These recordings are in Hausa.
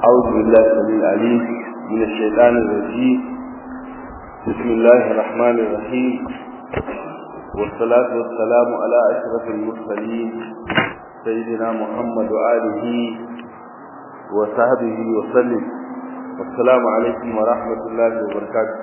أعوذ بالله السميع العليم من الشيطان الرجيم بسم الله الرحمن الرحيم والصلاة والسلام على أشرف المرسلين سيدنا محمد وآله وصحبه وسلم والسلام عليكم ورحمة الله وبركاته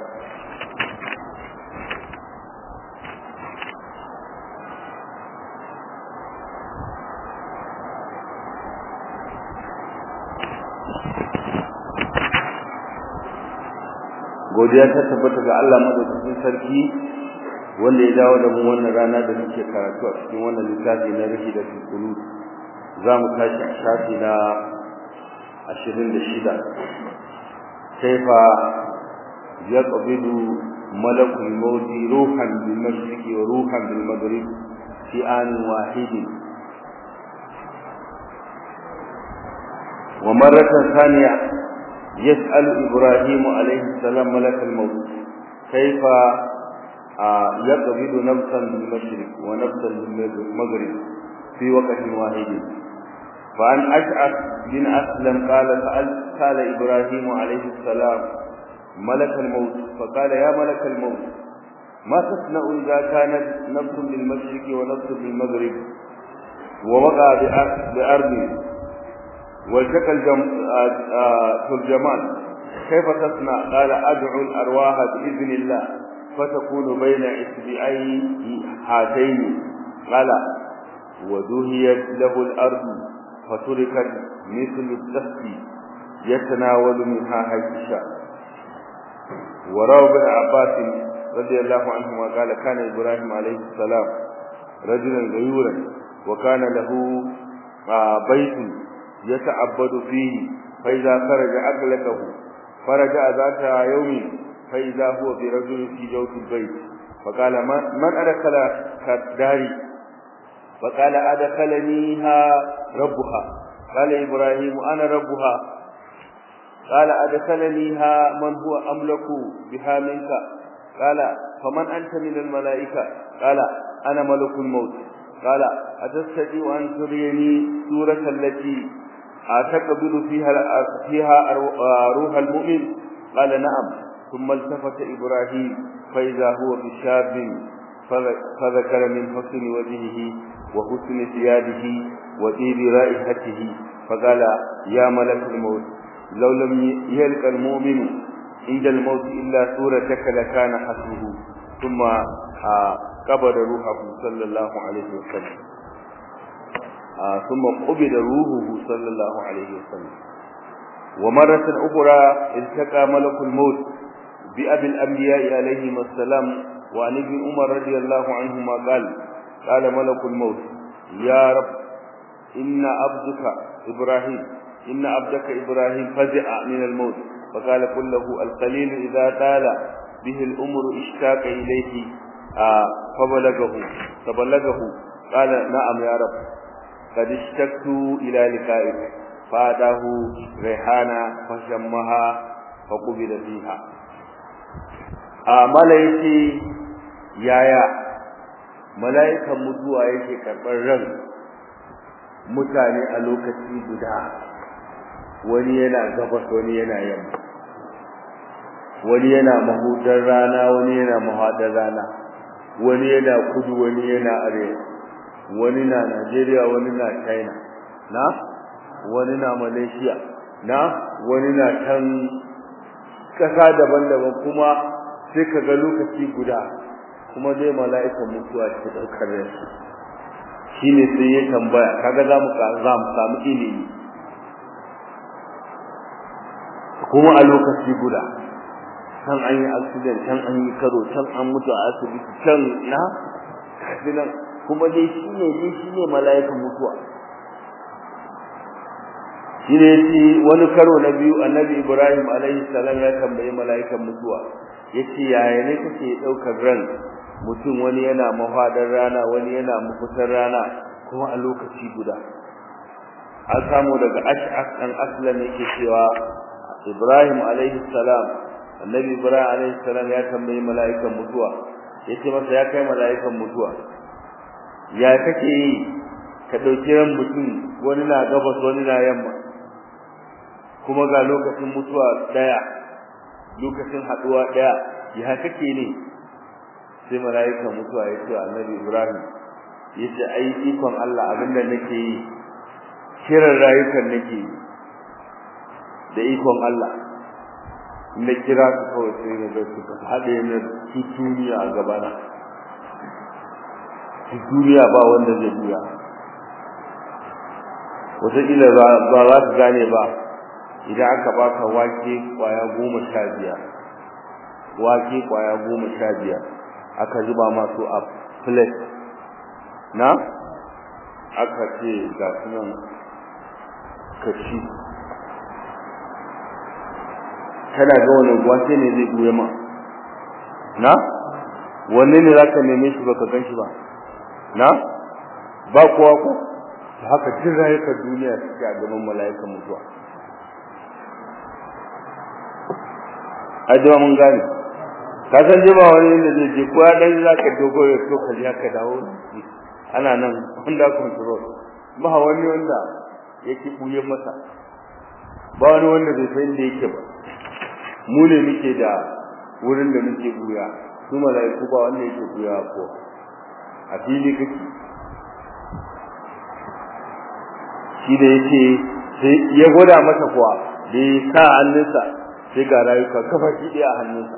godiya ta tabbata ga Allah madaukakin sarki wanda ya dawo da mu wannan rana da muke karatu a cikin wannan littafi na rashi da tukulu za mu tashi a shafi na ashirin da shida kaifa ya ƙabilu malakul mawti ruhan bil mashriqi wa ruhan bil maghrib fi anin wahidin wa marratan thaniya يسأل إبراهيم عليه السلام ملك الموت كيف يقبض نفسا بالمشرق ونفسا بالمغرب في وقت واحد فعن أشعث بن أسلم قال سأل قال إبراهيم عليه السلام ملك الموت فقال يا ملك الموت ما تصنع إذا كانت نفس بالمشرق ونفس بالمغرب ووقع بأرض والتقى الترجمان كيف تصنع قال أدعو الأرواح بإذن الله فتكون بين إصبعي هاتين قال ودهيت له الأرض فتركت مثل الدست يتناول منها حيث شاء وروى ابن عباس رضي الله عنهما قال كان إبراهيم عليه السلام رجلا غيورا وكان له بيت يتعبد فيه فإذا خرج أغلقه فرجع ذات يوم فإذا هو برجل في جوف البيت فقال من أدخل كداري فقال أدخلنيها ربها قال إبراهيم أنا ربها قال أدخلنيها من هو أملك بها منك قال فمن أنت من الملائكة قال أنا ملك الموت قال أتستطيع أن تريني سورة التي أتقبل فيها فيها روح المؤمن قال نعم ثم التفت إبراهيم فإذا هو بشاب فذكر من حسن وجهه وحسن ثيابه وطيب رائحته فقال يا ملك الموت لو لم يلقى المؤمن عند الموت إلا سورتك لكان حسبه ثم قبض روحه صلى الله عليه وسلم ثم قبض روحه صلى الله عليه وسلم ومرة أخرى التقى ملك الموت بأبي الأنبياء عليهما السلام وعن ابن عمر رضي الله عنهما قال قال ملك الموت يا رب إن عبدك إبراهيم إن عبدك إبراهيم فزع من الموت فقال قل له القليل إذا طال به الأمر اشتاق إليه آه فبلغه فبلغه قال نعم يا رب قد اشتقت إلى لقائك فأتاه ريحانا فشمها فقبل فيها amala yace yaya mala'ikan mutuwa yake karɓar ran mutane a lokaci guda wani yana gabas wani yana yamma wani yana mahudar rana wani yana mahadar rana wani yana kudu wani yana arewa wani na Najeriya wani na China na wani na Malaysia na wani na can kasa daban-daban kuma sai ka ga lokaci guda kuma dai mala'ikan mutuwa ke daukar rai shine sai ya tambaya kaga za mu za mu samu ilimi kuma a lokaci guda can an yi accident can an yi karo can an mutu a asibiti can na kafinan kuma dai shine dai shine mala'ikan mutuwa shine yace wani karo na biyu annabi Ibrahim alaihi salam ya tambayi mala'ikan mutuwa yace yaya ne kake daukar ran mutum wani yana mahadar rana wani yana mafitar rana kuma a lokaci guda an samu daga ash'as dan aslam yake cewa Ibrahim alaihi salam annabi Ibrahim alaihi salam ya tambayi mala'ikan mutuwa yace masa ya kai mala'ikan mutuwa ya kake yi ka dauki ran mutum wani na gabas wani na yamma kuma ga lokacin mutuwa daya lokacin haduwa daya ya kake ne sai malaika mutuwa ya ce annabi Ibrahim yace ai ikon Allah abinda nake yi kiran rayukan nake yi da ikon Allah na kira su kawai sai na ga suka haɗe na duniya a gabana duniya ba wanda zai buya wataƙila ba za su gane ba idan aka baka wake kwaya goma sha biyar wake kwaya goma sha biyar aka zuba masu a plate na aka ce ga sunan kashi kana ga wani wake ne zai buya ma na wanne ne za ka neme shi baka gan shi ba na ba kowa ko haka jin rayukan duniya suke a gaban mala'ikan mutuwa ajima mun gane ka san je ba wani inda zai je ko ya dan za ka dogo ya so ka je ka dawo ana nan under control ba wani wanda yake buye masa ba wani wanda bai san inda yake ba mu ne muke da wurin da muke buya su mala'iku ba wanda yake buya ko a fili kake shi da yake sai ya gwada masa kuwa da ya sa hannunsa sai ga rayuka kafa shi ɗaya a hannunsa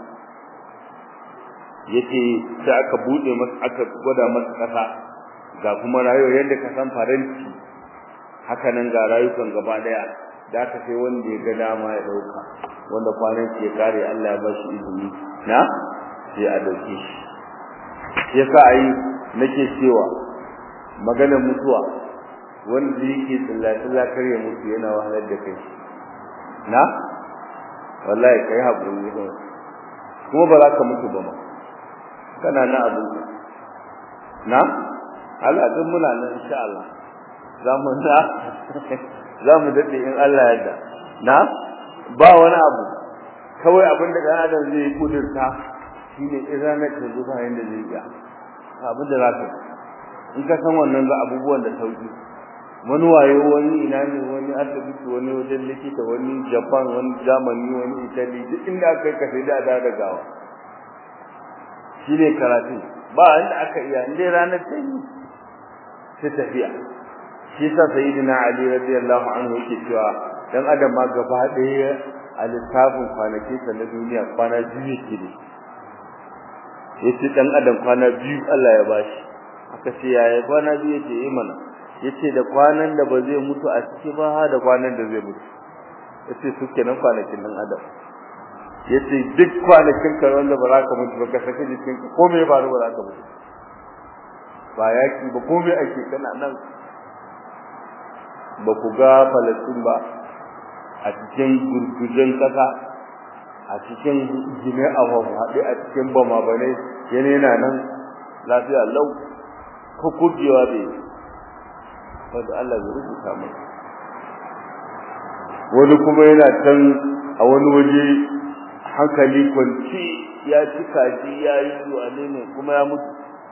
yace sai aka bude masa aka gwada masa kasa ga kuma rayuwa yadda ka san faranti haka nan ga rayukan gaba daya da aka sai wanda ya ga dama ya dauka wanda kwanan ya kare Allah ya ba shi izini na sai a dauke shi yasa ai nake cewa maganar mutuwa wanda yake tsallatsalla kar ya mutu yana wahalar da kai na wallahi kai haƙuri ne kuma ba za ka mutu ba ma kana na abu na Allah din muna nan insha Allah za mu na za mu dade in Allah ya yarda na ba wani abu kawai abin da dan adam zai kudurta shine in ranar ta zo bayan da zai iya abin da za ka in ka san wannan ga abubuwan da sauki wani wayo wani ina ne wani asibiti wani wajen likita wani japan wani germany wani italy duk inda aka yi ka sai da da gawa shi ne karatu ba inda aka iya inda ranar ta yi ta tafiya shi sa sayyidina ali radiyallahu anhu yake cewa dan adam ma gaba ɗaya a lissafin kwanaki sa na duniya kwana biyu yake ne yace dan adam kwana biyu Allah ya bashi aka ce yaya kwana biyu yake yi mana yace da kwanan da ba zai mutu a ciki ba da kwanan da zai mutu yace su kenan kwanakin dan adam yace duk kwanakin ka wanda ba za ka mutu ba ka saki jikin ka komai ba ba za ka mutu ba yaki ba komai ake kana nan ba ku ga Palestine ba a cikin gurgujen kasa a cikin gine a haɗe a cikin bama bane yana yana nan lafiya lau ko kujewa bai wanda Allah zai rubuta masa wani kuma yana can a wani waje hankali kwanci ya ci kaji ya yi wane ne kuma ya mutu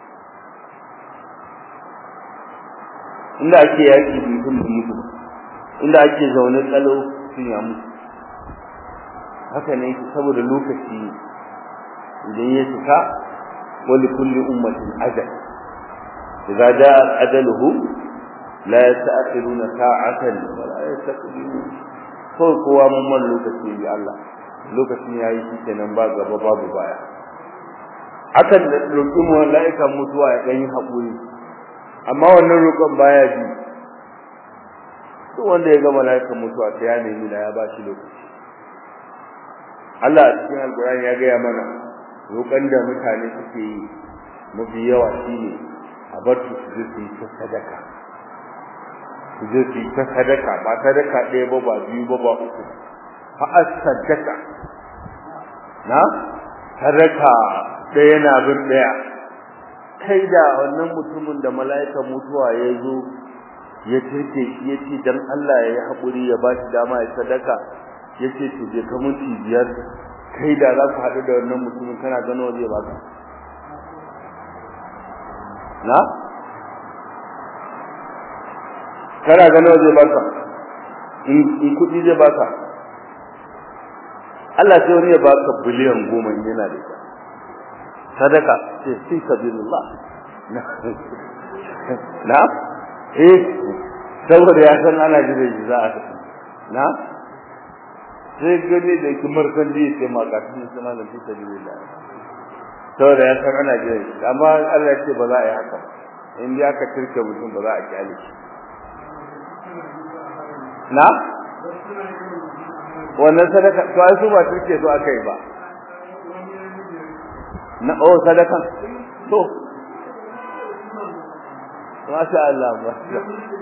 inda ake yaki mutum da mutu inda ake zaune tsalo sun ya mutu haka ne yake saboda lokaci idan ya cika wali kulli ummatin ajal idza jaa ajaluhu la yasta'khiruna sa'atan wa la yastaqdimun ko kowa mun man lokaci bi Allah lokacin yayi shi kenan ba gaba babu baya akan da roƙi mu mala'ikan mutuwa ya dan yi hakuri amma wannan roƙon baya ji duk wanda ya ga mala'ikan mutuwa sai ya nemi da ya ba shi lokaci Allah a cikin alƙur'ani ya gaya mana roƙon da mutane suke yi mafi yawa shine a bar su su je su yi ta sadaka su je su yi ta sadaka ba sadaka ɗaya ba ba biyu ba ba uku fa sadaka na sadaka ɗaya na bin ɗaya kai da wannan mutumin da mala'ika mutuwa ya zo ya turke shi ya ce dan Allah ya yi haƙuri ya ba shi dama ya sadaka ya ce to je ka minti biyar kai da za ku haɗu da wannan mutumin kana gano zai baka na kana gano zai baka in kuɗi zai baka Allah sai wani ya baka biliyan goma yana da ita sadaka ce fi sabilillah na eh saboda ya san ana jira shi za a na sai gani da kimar kan ji sai ma ka tun sama da fi sabilillah saboda ya san ana jira shi amma Allah ya ce ba za a yi haka in dai aka turke mutum ba za a kyale shi na wannan sadaka to ai su ba turke su aka yi ba na oh sadakan to masha Allah masha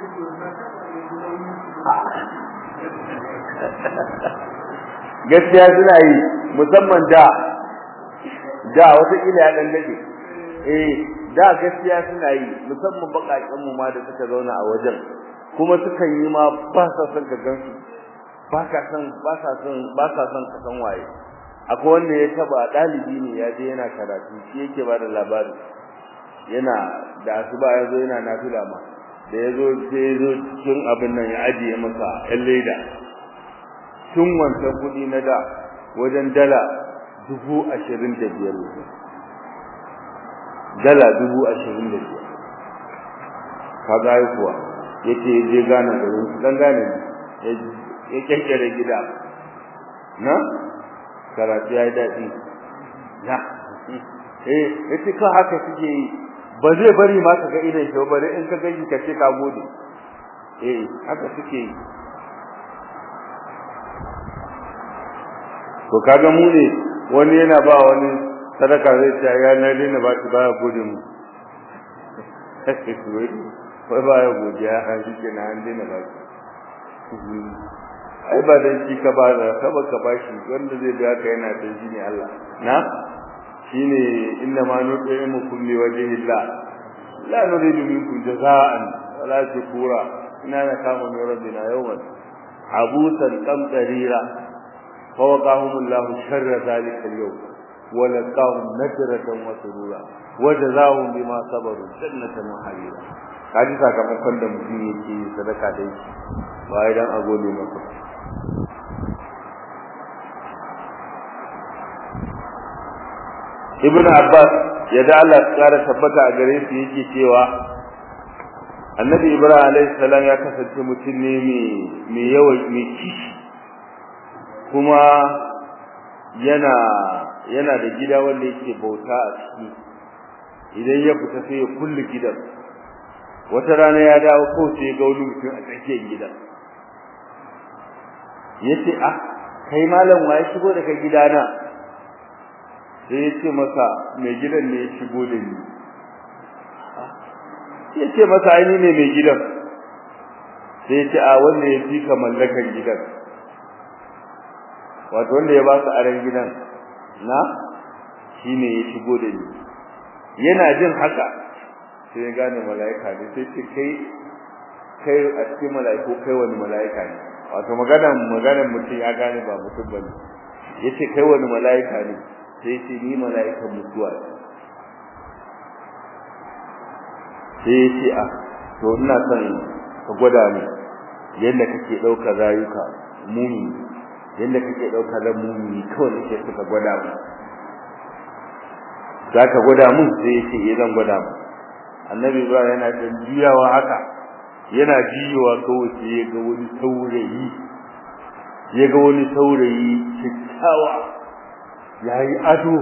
gaskiya suna yi musamman da da wata kila ya dan dade eh da gaskiya suna yi musamman bakakken mu ma da suka zauna a wajen kuma sukan yi ma ba sa son ka gansu ba ka san ba sa son ba sa son ka san waye akwai wanda ya taba dalibi ne ya je yana karatu shi yake ba da labari yana da asuba ya zo yana nafila ma da ya zo sai ya zo cikin abin nan ya ajiye masa yan leda tun wancan kuɗi na da wajen dala dubu ashirin da biyar dala dubu ashirin da biyar ka gaya kuwa yake je gane garin dan gane ya kyankyare gida na karatu ya yi daɗi na eh yace ka haka suke yi ba zai bari ma ka ga idan shi bare in ka gani ka ce ka gode eh haka suke yi to kaga mu ne wani yana ba wani sadaka zai ce ya na dina ba shi baya gode mu wai baya godiya a shi ke na an dina ba shi ai ba dan shi ka ba da ka baka bashi wanda zai biya ka yana da shi ne Allah na shine inna ma nuqimu kulli wajhillah la nuridu minkum jazaan wala shukura inna nakamu min rabbina yawman abusan qamtarira fa waqahum Allah sharra zalika al-yawm wa laqahum nadratan wa surura wa jazaahum bima sabaru jannatan wa harira kaji sakamakon da mutum yake sadaka da shi ba idan a gode masa ibn abbas ya da Allah tsara tabbata a gare shi yake cewa annabi ibrahim alayhi salam ya kasance mutum ne mai yawan mai kishi kuma yana yana da gida wanda yake bauta a ciki idan ya fita sai ya kulle gidan wata rana ya dawo ko sai ya ga wani mutum a tsakiyar gidan yace ah kai malam wa ya shigo daga gidana sai ya ce masa mai gidan ne ya shigo da ni ya ce masa aini ne mai gidan sai ya ce a wanda ya fi ka mallakan gidan wato wanda ya ba su aren gidan na shi ne ya shigo da ni yana jin haka sai ya gane mala'ika ne sai ce kai kai a cikin mala'iku kai wani mala'ika ne wato maganan maganan mutum ya gane ba mutum bane yace kai wani mala'ika ne sai ce ni mala'ikan mutuwa sai ya ce a to ina son ka gwada ni yadda kake ɗaukar rayuka mumi yadda kake ɗaukar ran mumi kawai nake so ka gwada mu za ka gwada mun sai ya ce eh zan gwada mu annabi ibrahim yana dan juyawa haka yana jiyowa kawai sai ya ga wani saurayi ya ga wani saurayi kyakkyawa yayi ado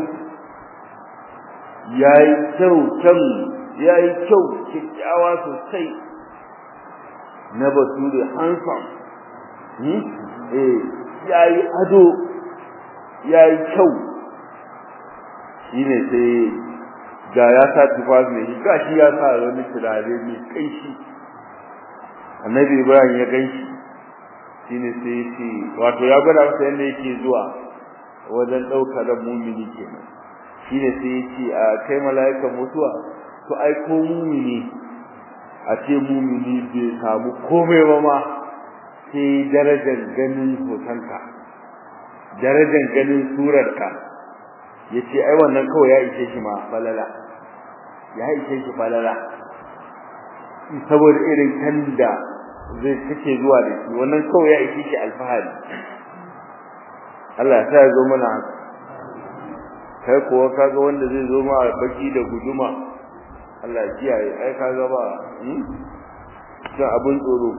yayi kyau can yayi kyau kyakkyawa sosai na bature handsome hmm? eh yayi ado yayi kyau shine sai ga ya sa tufafi ne ga shi ya sa wani turare mai kaishi annabi ibrahim ya ganshi shine sai ya ce wato ya gwada masa yadda yake zuwa wajen ɗaukar ran mumini kenan shine sai ya ce a kai mala'ikan mutuwa to ai ko mumini a ce mumini bai samu komai ba ma sai darajar ganin hotonka darajar ganin surarka ya ce ai wannan kawai ya ishe shi ma falala ya ishe shi falala saboda irin kan da zai take zuwa da shi wannan kawai ya ishe shi alfahari Allah ya zo mana haka kai kuwa kaga wanda zai zo ma baki da guduma Allah ya kiyaye ai kaga ba hmm sai abun tsoro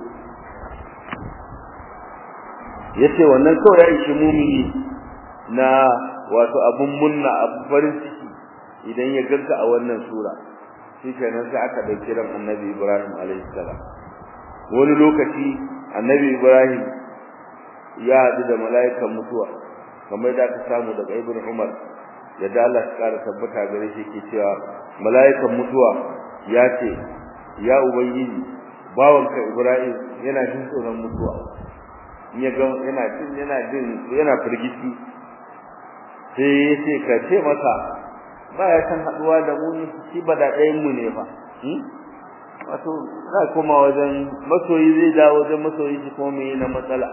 yace wannan kawai ya ishi mumini na wato abun munna abu farin ciki idan ya ganka a wannan sura shikenan sai aka dauki ran annabi Ibrahim alaihi salam wani lokaci annabi Ibrahim ya haɗu da mala'ikan mutuwa kamar da aka samu daga Ibn Umar yadda Allah ya kara tabbata gare shi ke cewa mala'ikan mutuwa ya ce ya ubangiji bawanka Ibrahim yana jin tsoron mutuwa ya ga yana jin yana jin yana firgici sai ya ce ka ce masa ba ya san haduwa da mu shi ba da ɗayan mu ne fa wato za koma wajen masoyi zai dawo wajen masoyi shi kuma me na matsala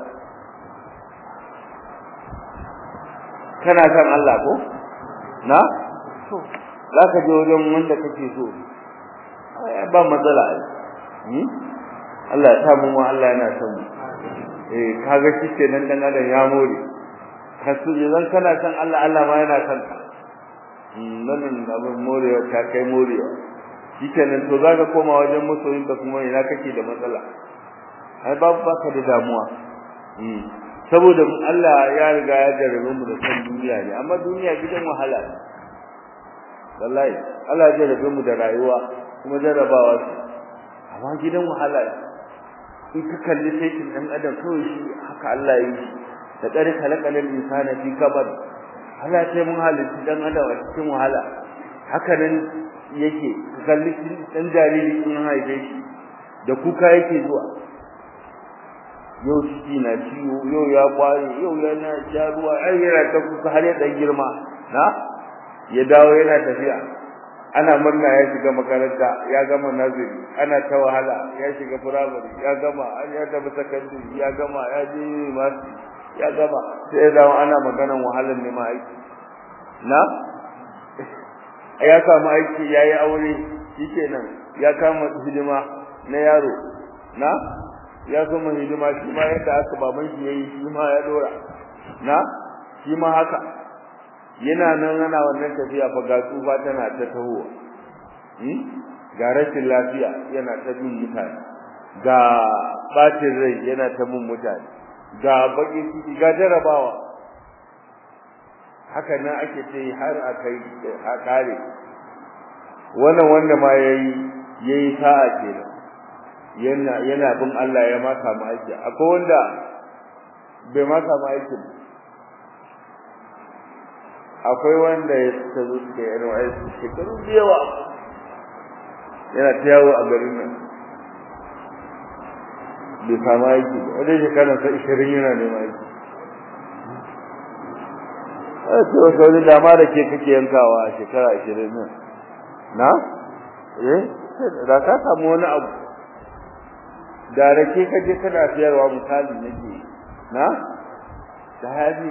kana san Allah ko na to za ka je wajen wanda kake so ba matsala ai Allah ya samu mu Allah yana son mu eh kaga shi kenan dan adam ya more kasu idan kana san Allah Allah ma yana san ka nan abin morewa ta kai morewa shikenan to zaka koma wajen masoyin ka kuma ina kake da matsala ai babu baka da damuwa saboda Allah ya riga ya jarrabe mu da san duniya ne amma duniya gidan wahala ne wallahi Allah ya jarrabe mu da rayuwa kuma jarrabawa ce amma gidan wahala ne in ka kalli sai dan adam kawai shi haka Allah ya yi da kare kalakalin insana fi kabad Allah sai mun halitta dan adam a cikin wahala haka nan yake ka kalli dan jariri in haife shi da kuka yake zuwa yau ciki na ciwo yau ya kware yau yana sha ruwa ai yana ta kuka har ya dan girma na ya dawo yana tafiya ana murna ya shiga makaranta ya gama naziri ana ta wahala ya shiga firamare ya gama an ya tafi sakandare ya gama ya je masu ya gama sai ya zama ana maganan wahalar neman aiki na ya samu aiki ya yi aure shikenan ya kama hidima na yaro na ya zama hidima shi ma yadda aka baban shi yayi shi ma ya dora na shi ma haka yana nan ana wannan tafiya fa ga tsufa tana ta taho ga rashin lafiya yana ta bin mutane ga bacin rai yana ta bin mutane ga baki ciki ga jarabawa haka nan ake ce har akai a kare wannan wanda ma yayi yayi sa'a kenan yana yana bin Allah ya ma samu aiki akwai wanda bai ma samu aiki akwai wanda ya tazo da NYS shekaru da yawa yana ta yawo a garin nan bai samu aiki ba wanda shekarar sa ishirin yana neman aiki a ce wasu wani dama da ke kake yankawa a shekara ashirin nan na eh da ka samu wani abu da rake ka je kana siyarwa misali nake na da haji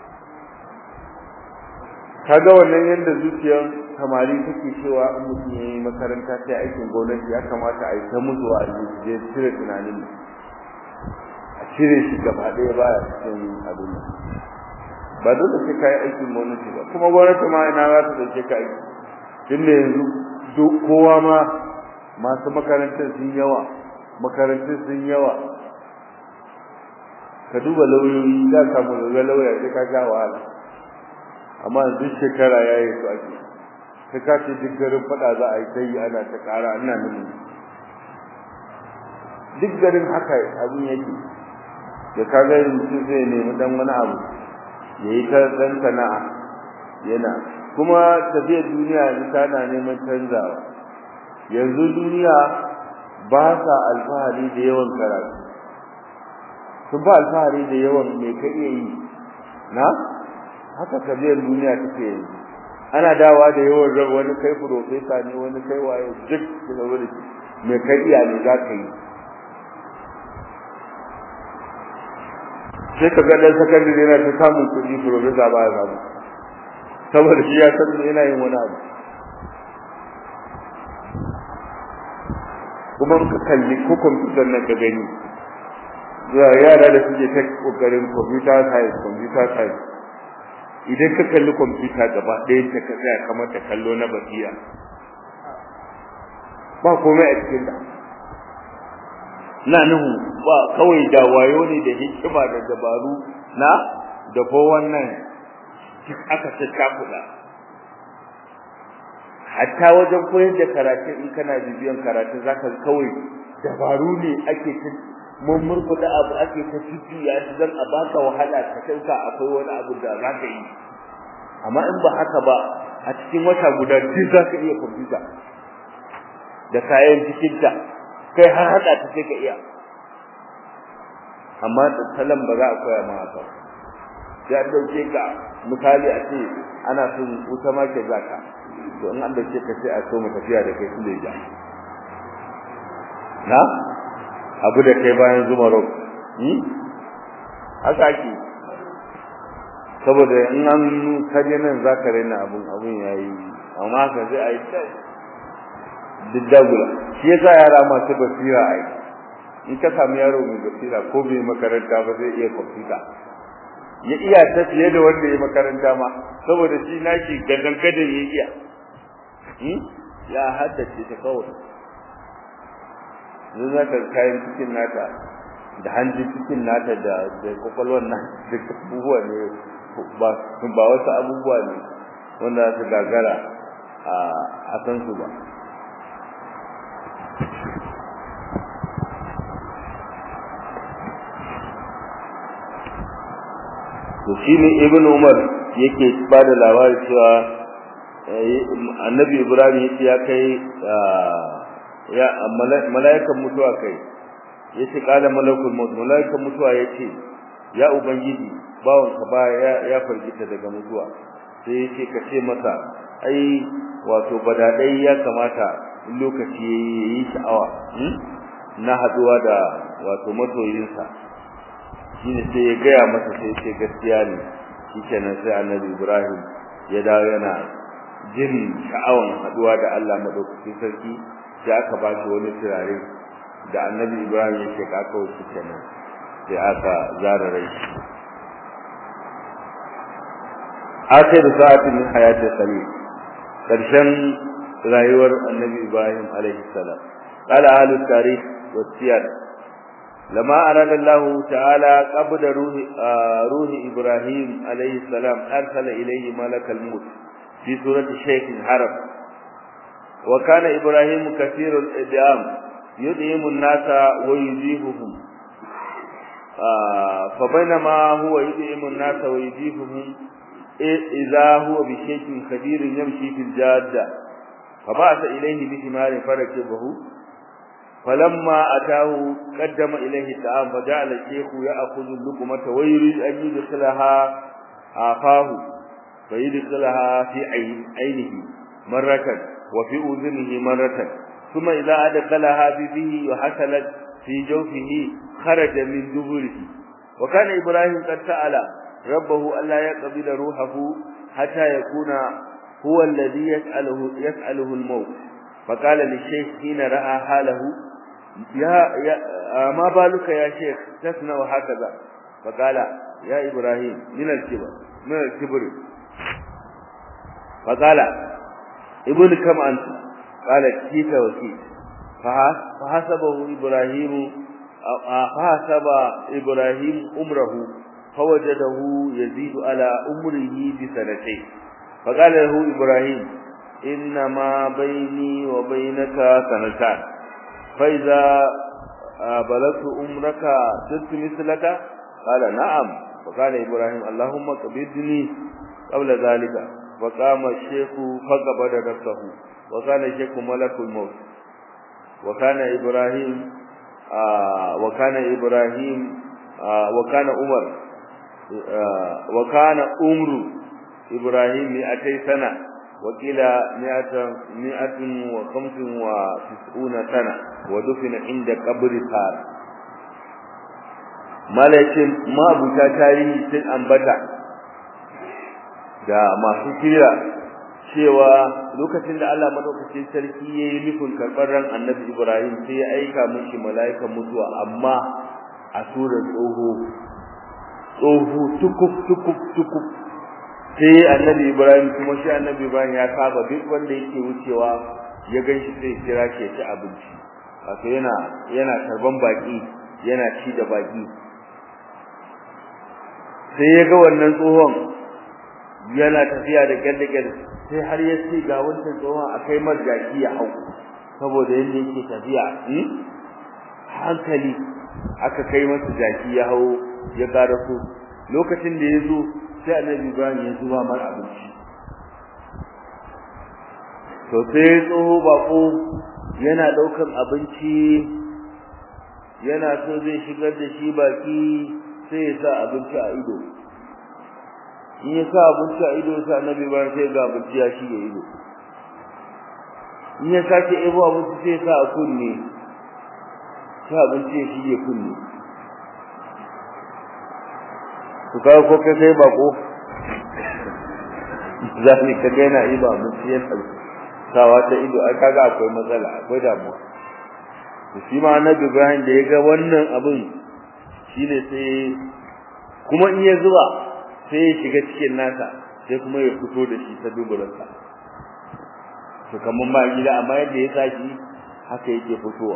kaga wannan yanda zuciyar samari take cewa in mutum yayi makaranta sai aikin gwamnati ya kamata a yi ta mutu a je cire tunanin a cire shi gaba ɗaya baya cikin abin ba dole sai kai aikin gwamnati ba kuma gwamnati ma ina za ta dauke ka aiki tunda yanzu kowa ma masu makarantar sun yawa makarantun sun yawa ka duba lauyoyi za ka mu ga lauya sai ka sha wahala amma duk shekara yayi su ake sai ka ce duk garin fada za a yi ta yi ana ta kara ina nan duk garin haka abin yake da ka ga mutum zai nemi dan wani abu ya yi ta dan sana'a yana kuma tafiyar duniya yanzu tana neman canzawa yanzu duniya ba sa alfahari da yawan karatu sun ba alfahari da yawan me ka iya yi na haka kabiyar duniya take yanzu ana dawa da yawan rab wani kai profesa ne wani kai waye duk da wani me ka iya ne za ka yi sai ka ga dan sakandare yana ta samun kuɗi profesa ba ya samu saboda shi ya san yana yin wani abu kuma ka kalli ko computer nan ka gani ya yara da suke ta kokarin computer science computer science idan ka kalli kwamfuta gaba ɗayan ta ka tsaya kamar ta kallo na basira ba komai a cikin ta na nuhu ba kawai da wayo ne da hikima da dabaru na da ko wannan aka tattakuda hatta wajen koyar da karatu in kana bibiyan karatu zaka kawai dabaru ne ake ta mun murkuda abu ake ta ya shi dan a baka wahala ka kauka akwai wani abu da zaka yi amma in ba haka ba a cikin wata guda duk zaka iya kwamfuta da kayan cikin ta kai har hada ta sai ka iya amma da salam ba za a koya ma haka sai an dauke ka misali a ce ana son wuta ma ke zaka to in an dauke ka sai a so mu tafiya da kai Suleja na abu da kai bayan zuma rock hmm haka ake saboda in an kaje nan zaka rena abun abun yayi amma ka sai ai duk dagula shi yasa yara masu basira ai in ka samu yaro mai basira ko bai makaranta ba zai iya kwamfuta ya iya ta fiye da wanda ya makaranta ma saboda shi nashi gadan gadan ya iya ya haddace ta kawai zai za ka kayan cikin nata da hanjin cikin nata da da kwakwalwar nan da abubuwa ne ba ba wasu abubuwa ne wanda su gagara a san su ba to shine ibnu umar yake ba da labari cewa annabi ibrahim yace ya kai ya malaikan mutuwa kai yace kala malakul maut malaikan mutuwa yace ya ubangiji bawon ka ba ya ya fargita daga mutuwa sai yace ka ce masa ai wato badadai ya kamata lokaci yayi sha'awa na haduwa da wato masoyinsa shine sai ya gaya masa sai ce gaskiya ne shikenan sai annabi Ibrahim ya dawo yana jin sha'awan haduwa da Allah madaukakin sarki sai aka ba shi wani turare da annabi Ibrahim ya ce aka wuce kenan sai aka zara rai akhir sa'atin min hayati salim karshen rayuwar annabi Ibrahim alaihi salam qala ahlu tarikh wa siyar لما أراد الله تعالى قبض روح روح إبراهيم عليه السلام أرسل إليه ملك الموت في سورة الشيخ الحرب وكان إبراهيم كثير الإدعام يدعم الناس ويجيبهم فبينما هو يدعم الناس ويجيبهم إذا هو بشيء كبير يمشي في الجادة فبعث إليه بثمار فركبه فلما أتاه قدم إليه الطعام فجعل الشيخ يأخذ اللقمة ويريد أن يدخلها آفاه فيدخلها في عينه مرة وفي أذنه مرة ثم إذا أدخلها في فيه وحصلت في جوفه خرج من دبره وكان إبراهيم قد سأل ربه ألا يقبل روحه حتى يكون هو الذي يسأله, يسأله الموت فقال للشيخ حين رأى حاله يا, يا ما بالك يا شيخ تصنع هكذا فقال يا إبراهيم من الكبر من الكبر فقال ابن كم أنت قال كيف وكيف فحسبه إبراهيم فحسب إبراهيم أمره فوجده يزيد على أمره بسنتين فقال له إبراهيم إنما بيني وبينك سنتان فإذا بلغت أمرك صرت مثلك قال نعم فقال إبراهيم اللهم قبضني قبل ذلك فقام الشيخ فقبض نفسه وكان الشيخ ملك الموت وكان إبراهيم آه وكان إبراهيم آه وكان عمر آه وكان عمر إبراهيم مئتي سنة وقيل مئة مئة وخمس وتسعون سنة ودفن عند قبر ثار malakin mabuta tarihi sun ambata da masu kira cewa lokacin da Allah madaukakin sarki yayi nufin karɓar ran Annabi Ibrahim sai ya aika mishi mala'ikan mutuwa amma a surar tsoho tsoho tukuf tukuf tukuf sai annabi ibrahim kuma shi annabi ibrahim ya saba duk wanda yake wucewa ya gan shi sai kira shi ci abinci wato yana yana tarban baki yana ci da baki sai ya ga wannan tsohon yana tafiya da gyalgyal sai har ya ce ga wancan tsohon akai marjaki ya hau saboda yadda yake tafiya hankali aka kai masa jaki ya hau ya karaso lokacin da ya zo sai annabi Ibrahim ya zuba mar abinci to sai tsoho bako yana daukan abinci yana so zai shigar da shi baki sai ya sa abinci a ido in ya sa abinci a ido sai annabi Ibrahim sai ga abinci ya shige ido in ya sake ebo abinci sai ya sa a kunne sai abinci ya shige kunne to ka ko kai sai bako zani ka ga yana iba abinci ya sawa ta ido ai kaga akwai matsala akwai damuwa to shi ma annabi Ibrahim da ya ga wannan abin shine sai kuma in ya zuba sai ya shiga cikin nasa sai kuma ya fito da shi ta duburansa to kamar ma gida amma yadda ya saki haka yake fitowa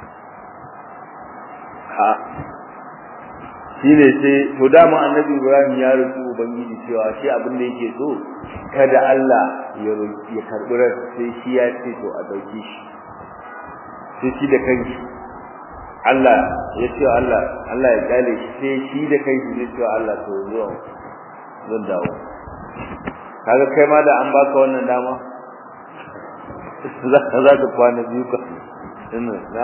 ha shine sai to dama annabi Ibrahim ya roki ubangiji cewa shi abin da yake so kada Allah ya ya karbi ran sai shi ya ce to a dauke shi sai shi da kanshi Allah ya ce Allah Allah ya kale shi sai shi da kanshi zai ce Allah to zo zan dawo kaga kai ma da an baka wannan dama za ka za ka kwana biyu ka ina na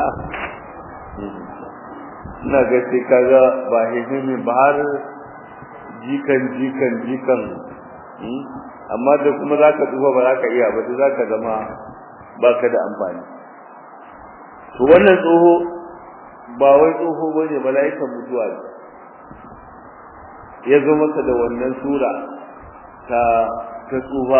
ina ga sai kaga ba hihimi ba har jikan jikan jikan amma da kuma za ka tsufa ba za ka iya ba za ka zama ba ka da amfani to wannan tsoho ba wai tsoho ba ne mala'ikan mutuwa ne ya zo masa da wannan sura ta ta tsufa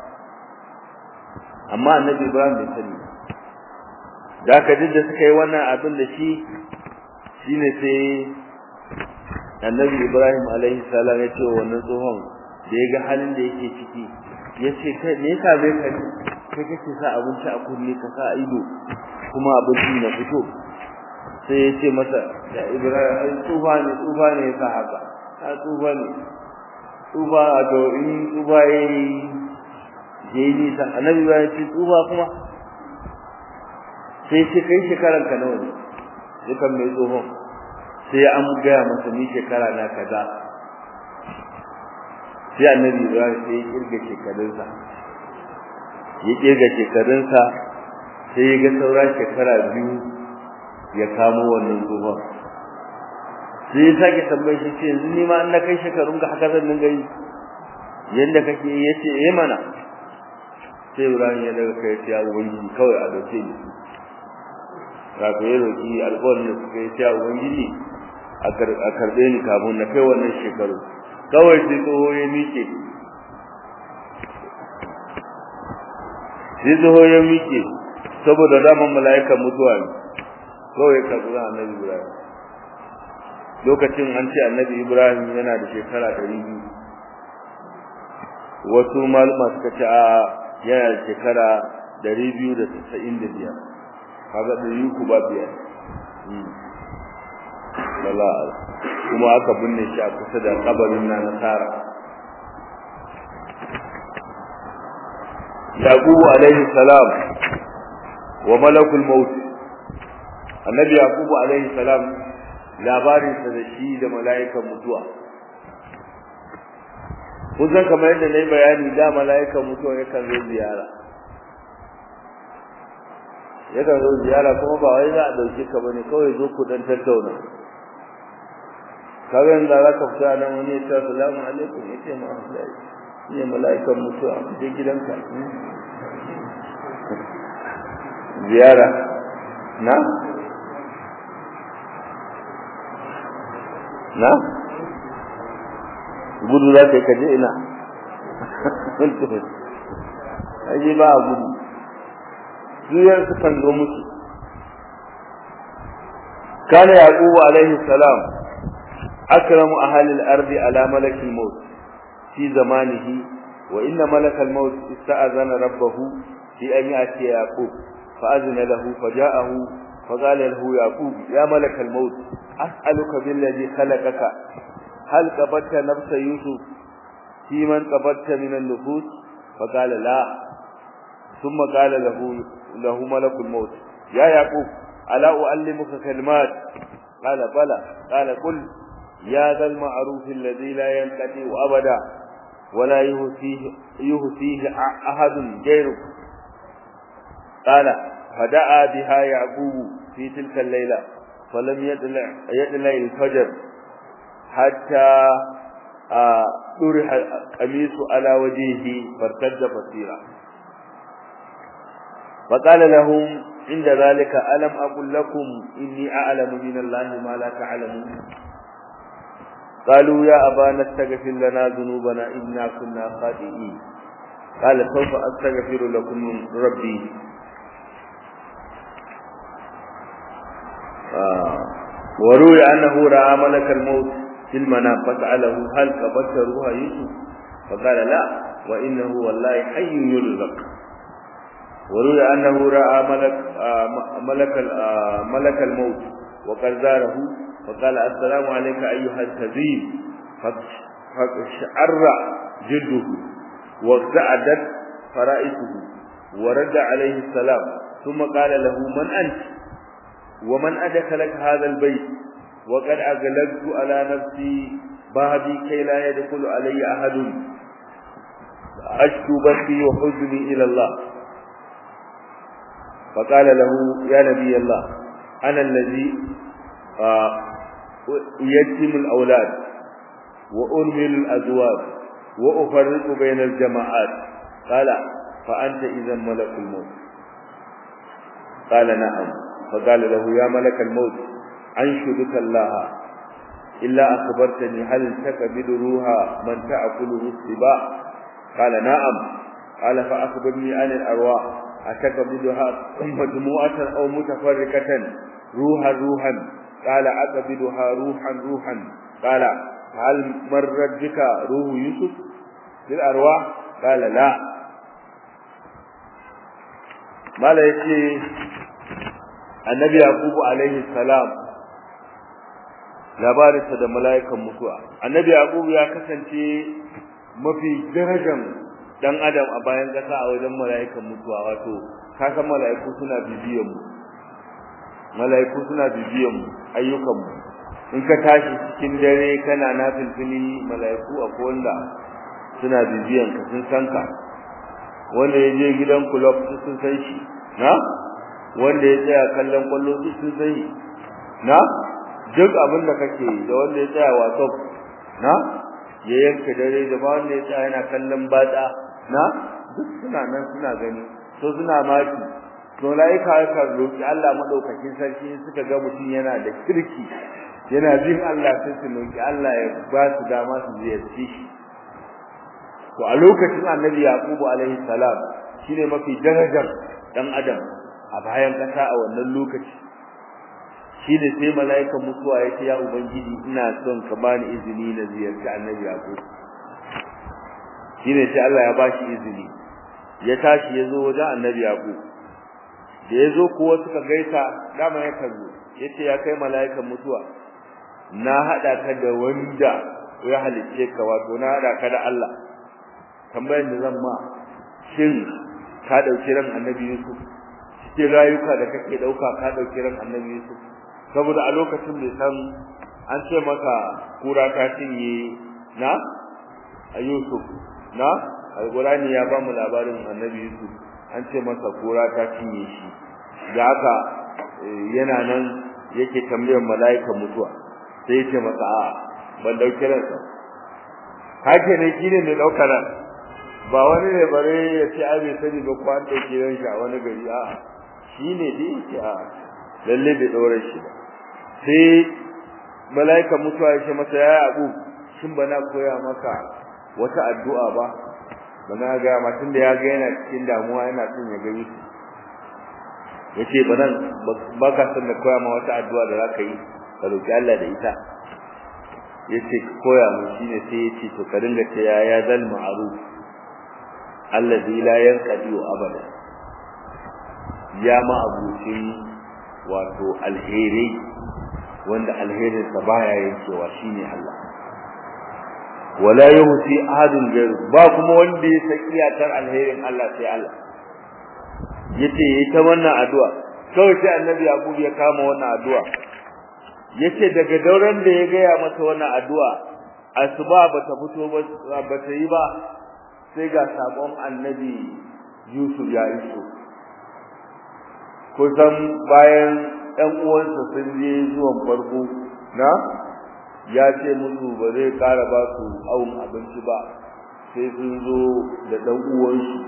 amma annabi ibrahim bai sani da ka da suka yi wannan abin da shi shine sai annabi ibrahim alaihi salam ya ce wa wannan tsohon da ya ga halin da yake ciki ya ce kai me yasa bai ka kai kake sa abinci a kunne ka sa ido kuma abinci na fito sai ya ce masa da ibrahim tsufa ne tsufa ne ka haka ta tsufa ne tsufa a to in tsufa ya yi ya yi nisa annabi ba ya ce tsufa kuma sai ce kai shekaran ka nawa ne dukan mai tsohon sai an gaya masa ni shekara na kaza sai annabi ibrahim sai ya kirga shekarunsa ya kirga shekarunsa sai ya ga saura shekara biyu ya kamo wannan tsohon sai ya sake tambayar shi ce yanzu ni ma an na kai shekarun ka haka zan dinga yi yanda kake ya ce eh mana sai ibrahim ya daga kai ya ubangiji kawai a dauke ni wato ya roki alƙawarin da suka yi ya ubangiji a karɓe ni kafin na kai wannan shekaru kawai sai tsoho ya miƙe sai tsoho ya miƙe saboda daman mala'ikan mutuwa ne kawai ka zuwa annabi ibrahim lokacin an ce annabi ibrahim yana da shekara ɗari biyu wasu malama suka ce a yana da shekara ɗari biyu da tasa'in da biyar kaga ɗari uku ba biyar lala kuma aka binne shi a kusa da kabarin na nasara yaqubu alaihi salam wa malakul maut annabi yaqubu alaihi salam labarin sa da shi da mala'ikan mutuwa kun san kamar yadda nayi bayani da mala'ikan mutuwa yakan zo ziyara yakan zo ziyara kuma ba wai za a dauke ka bane kawai zo ku dan tattauna kaga yanzu za ka fita nan wani ya ce assalamu alaikum ya ce ma ne mala'ikan mutuwa je gidanka ziyara na na gudu za ka yi kaje ina aje ba a gudu duyar su kan zo musu kana yaqubu alaihi salam akramu ahli al-ardi ala malaki maut في زمانه وإن ملك الموت استأذن ربه في أن يأتي يعقوب فأذن له فجاءه فقال له يعقوب يا ملك الموت أسألك بالذي خلقك هل قبضت نفس يوسف في من قبضت من النفوس فقال لا ثم قال له له ملك الموت يا يعقوب ألا أعلمك كلمات قال بلى قال قل يا ذا المعروف الذي لا ينقطع أبدا ولا يهسيه يهسيه أحد غيرك قال فدعا بها يعقوب في تلك الليلة فلم يطلع يطلع الفجر حتى طرح القميص على وجهه فارتد بصيرا فقال لهم عند ذلك ألم أقل لكم إني أعلم من الله ما لا تعلمون قالوا يا أبانا استغفر لنا ذنوبنا إنا كنا خاطئين قال سوف أستغفر لكم ربي آه. وروي أنه رأى ملك الموت في المنام فسأله هل قبضت روح يوسف فقال لا وإنه والله حي يرزق وروي أنه رأى ملك آه ملك آه ملك الموت وقد زاره فقال السلام عليك أيها الكذيب فشعر جلده وارتعدت فرائسه ورد عليه السلام ثم قال له من أنت ومن أدخلك هذا البيت وقد أغلقت على نفسي بابي كي لا يدخل علي أحد أشكو بثي وحزني إلى الله فقال له يا نبي الله أنا الذي يتم الأولاد وأرمل الأزواج وأفرق بين الجماعات قال فأنت إذا ملك الموت قال نعم فقال له يا ملك الموت أنشدك الله إلا أخبرتني هل تقبل روح من تأكله السباع قال نعم قال فأخبرني عن الأرواح أتقبلها مجموعة أو متفرقة روحا روحا قال أقبلها روحا روحا قال هل مرت بك روح يوسف للأرواح قال لا ما لا يكي النبي يعقوب عليه السلام labarinsa da mala'ikan mutuwa annabi yaqub ya kasance mafi darajan dan adam a bayan kasa a wajen mala'ikan mutuwa wato ka san mala'iku suna bibiyan mu mala'iku suna bibiyan mu ayyukan mu in ka tashi cikin dare kana nafilfili mala'iku a wanda suna bibiyan ka sun san ka wanda ya je gidan club sun san shi na wanda ya tsaya kallon kwallo sun san shi na duk abin da kake da wanda ya tsaya wato na ya yanka dare da ba wanda ya tsaya yana kallon batsa na duk suna nan suna gani so suna maki to laika ka roki Allah madaukakin sarki suka ga mutum yana da kirki yana jin Allah sai su roki Allah ya ba su dama su ziyarci shi to a lokacin Annabi Yaqubu alaihi salam shine mafi darajar dan adam a bayan kasa a wannan lokaci shine sai mala'ikan mutuwa yake ya ubangiji ina son ka bani izini na ziyarci Annabi Yaqub shine sai Allah ya bashi izini ya tashi yazo wajen Annabi Yaqub da yazo kuwa suka gaisa dama ya kallo yace ya kai mala'ikan mutuwa na hada ka da wanda ya halicce ka wato na hada ka da Allah tambayar da zan ma shin ka dauki ran Annabi Yusuf cikin rayuka da kake dauka ka dauki ran Annabi Yusuf saboda a lokacin bai san an ce maka kura ta cinye na a Yusuf na alqurani ya ba mu labarin Annabi Yusuf an ce masa kura ta cinye shi da haka yana nan yake tambayar mala'ika mutuwa sai yace masa a ban dauki ransa hake ne kine ne daukar ran ba wani ne bare ya ce ai bai sani ba ko an dauki ran shi a wani gari a shine dai yake a lalle bai daure shi ba sai mala'ika mutuwa ya ce masa ya abu shin bana koya maka wata addu'a ba bana ga mutun da ya ga yana cikin damuwa yana son ya ga Yusuf yace banan baka san da koya ma wata addu'a da zaka yi ka roki Allah da ita yace koya mu shine sai yace to ka dinga ce ya ya zal ma'ruf alladhi la yanqadi abada ya ma abuci wato alheri wanda alherin sa baya yankewa shine Allah wala yuhsi ahadun ghayr ba kuma wanda ya san iyakar alherin Allah sai Allah yace yayi ta wannan addu'a kawai sai annabi Yaqub ya kama wannan addu'a yace daga dauran da ya gaya masa wannan addu'a asuba bata fito ba bata yi ba sai ga sabon annabi Yusuf ya iso kusan bayan ɗan uwansa sun je zuwan farko na ya ce musu ba zai ƙara ba su awon abinci ba sai sun zo da ɗan uwansu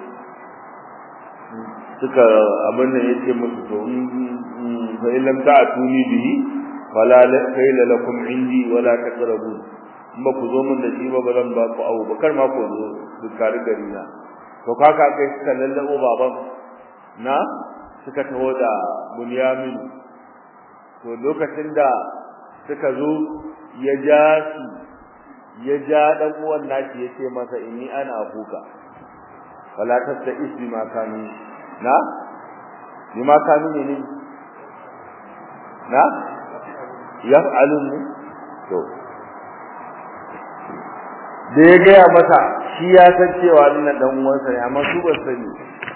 suka abin da yake musu to in fa illam ta'tuni bihi fala kayla lakum indi wala taqrabu in ba ku zo min da shi ba ba zan ba ku awo ba kar ma ku zo dukkan gari na to kaka kai suka lallabo baban na suka taho da bunyamin to lokacin da suka zo ya ja su ya ja dan uwan nashi yace masa inni ana abuka wala tasta ismi ma kanu na ni ma kanu ne na yaf'alun ne to da ya gaya masa shi ya san cewa nan dan uwansa ne amma su ba sani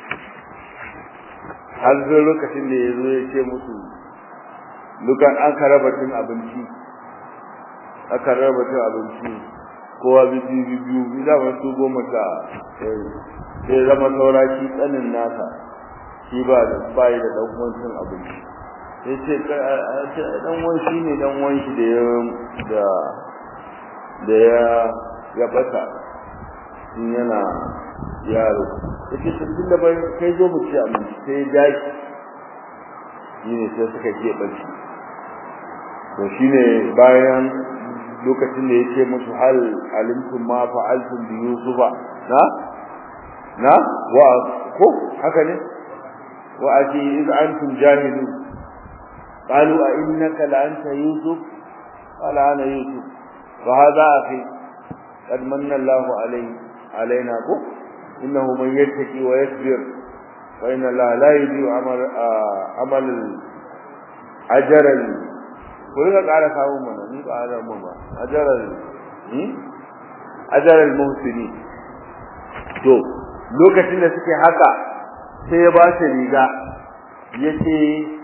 har zo lokacin da ya zo ya ce musu dukan an karaba cin abinci aka raba cin abinci kowa biyu biyu biyu da wasu goma ta sai zama saura shi tsanin nasa shi ba da bai da dan uwan cin abinci sai ce dan uwan shi ne dan uwan shi da ya da da ya ya bata in yana yaro yake tun da bai kai zo mu ci abinci sai ya dashi shi ne sai suka ke barci to shine bayan lokacin da yake musu hal alimtum ma fa'altum bi yusufa na na wa ko haka ne wa ati iz antum jahilun qalu a innaka la anta yusuf qala ana yusuf wa hadha akhi qad manna Allah alayhi alaina ko innahu man yattaqi wa yasbir wa inna Allah la yudhi'u amal amal ajral ko ga ƙara samu mana ni ba da mu ba ajral hmm ajral muhsini to lokacin da suke haka sai ya ba shi riga yace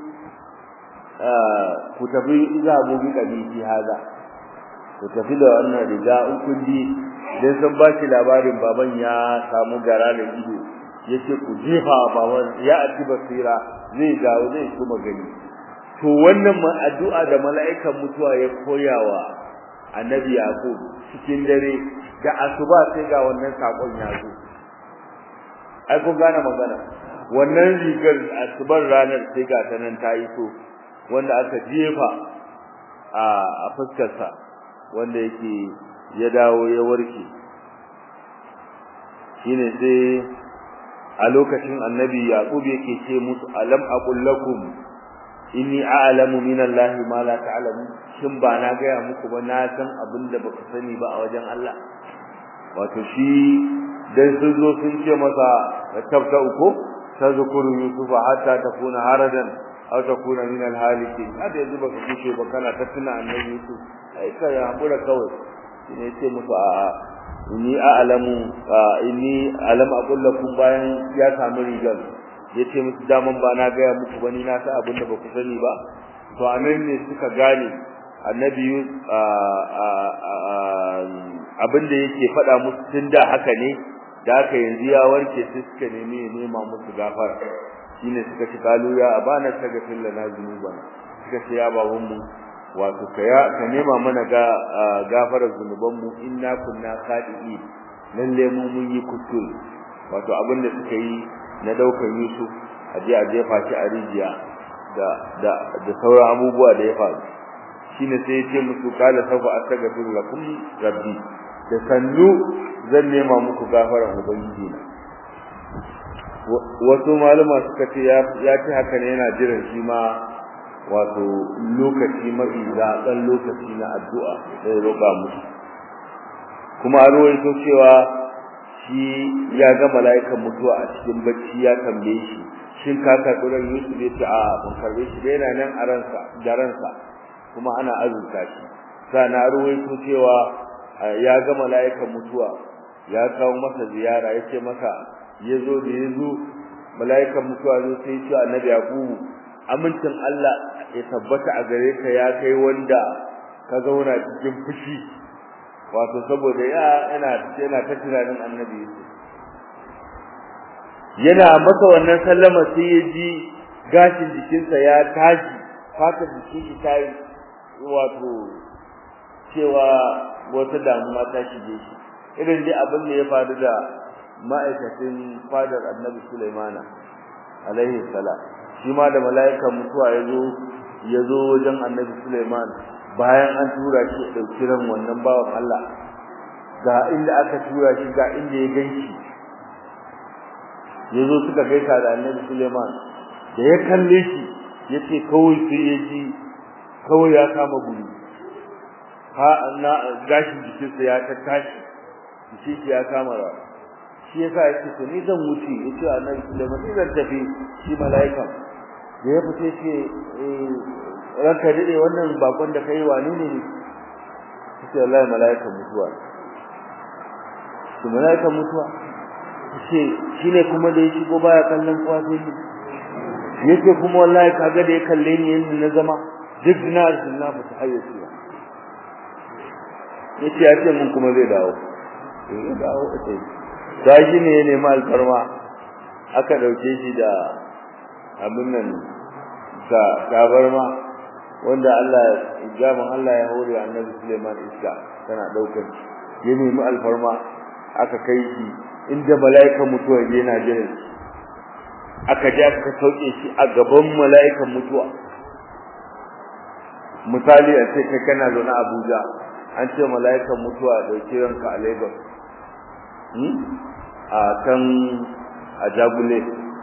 ku tafi iza mu bi kabiji haza ku tafi da wannan riga in kun ji dan san ba shi labarin baban ya samu gara da ido yace ku jefa baban ya ati basira zai dawo zai kuma gani to wannan ma addu'a da mala'ikan mutuwa ya koyawa annabi yaqub cikin dare da asuba sai ga wannan sakon ya zo ai kun gane magana wannan rigar asubar ranar sai ga ta nan ta yi so wanda aka jefa a a fuskarsa wanda yake ya dawo ya warke shine sai a lokacin annabi yaqub yake ce musu alam aqul lakum inni a'lamu min allahi ma la ta'lamu shin ba na ga muku ba na san abin da baku sani ba a wajen Allah wato shi dan sun zo sun ce masa tabta uku tazkuru yusufa hatta takuna haradan aw takuna min alhalikin hada yanzu baka kushe ba kana ta tuna annabi yusuf ai ka ya hakura kawai ne ce musu a inni a'lamu inni alam aqul lakum bayan ya samu rigar yace musu daman ba na ga muku bani na sa abin da ba ku sani ba to anan ne suka gane annabi abin da yake faɗa musu tun da haka ne da haka yanzu ya warke sai suka nemi ya nema musu gafara shine suka ci kalu ya abana taga lana zunubana suka ce ya babun mu wato ka ya ka nema mana ga gafarar zunuban mu inna kunna khadi'i lalle mu mun yi kuskure wato abin da suka yi na daukar Yusuf a je a jefa shi a rijiya da da da sauran abubuwa da ya faru shine sai ya ce musu kala safa astaghfiru lakum rabbi da sannu zan nema muku gafarar ubangiji na wasu malama suka ce ya ce haka ne yana jiran shi ma wato lokaci mafi zaɓen lokaci na addu'a da ya roƙa musu kuma an rawaito cewa shi ya ga mala'ikan mutuwa a cikin bacci ya tambaye shi shin ka karɓi ran Yusuf ya ce a ban karɓe shi da yana nan a ransa da ransa kuma ana azurta shi sana ruwaito cewa ya ga mala'ikan mutuwa ya kawo masa ziyara ya ce masa ya zo da ya zo mala'ikan mutuwa zo sai ya ce annabi yaqubu amincin Allah ya tabbata a gare ka ya kai wanda ka zauna cikin fushi wato saboda ya yana yana ta tunanin annabi yana masa wannan sallama sai ya ji gashin jikinsa ya tashi fatar jikin shi ta wato cewa wata damuwa ta shige shi irin dai abin da ya faru da ma'aikacin fadar annabi Sulaimana alaihi salam shi ma da mala'ikan mutuwa ya zo ya zo wajen annabi Sulaiman bayan an tura shi ya ɗauki ran wannan bawan Allah ga inda aka tura shi ga inda ya ganshi ya zo suka gaisa da annabi Sulaiman da ya kalle shi ya ce kawai sai ya ji kawai ya kama guri ha na gashin jikinsa ya ta tashi jikin ya kama rawa shi yasa yake to ni zan wuce yace annabi Sulaiman ni zan tafi shi malaika da ya fice ce eh ranka dade wannan bakon da kai wani ne ne sai wallahi malaika mutuwa shi malaika mutuwa shi shine kuma da ya shigo baya kallon kowa sai ni yace kuma wallahi kaga da ya kalle ni yanda na zama duk na na fita hayyaci yace ya ce mun kuma zai dawo zai dawo sai gashi ne ya nemi alfarma aka dauke shi da abin nan ga tabarma wanda Allah jamin Allah ya hore annabi Suleiman iska tana daukar ya nemi alfarma aka kai shi inda mala'ikan mutuwa yana jira aka je aka sauke shi a gaban mala'ikan mutuwa misali a ce kai kana zaune Abuja an ce mala'ikan mutuwa dauke ranka a Lagos a kan a jagule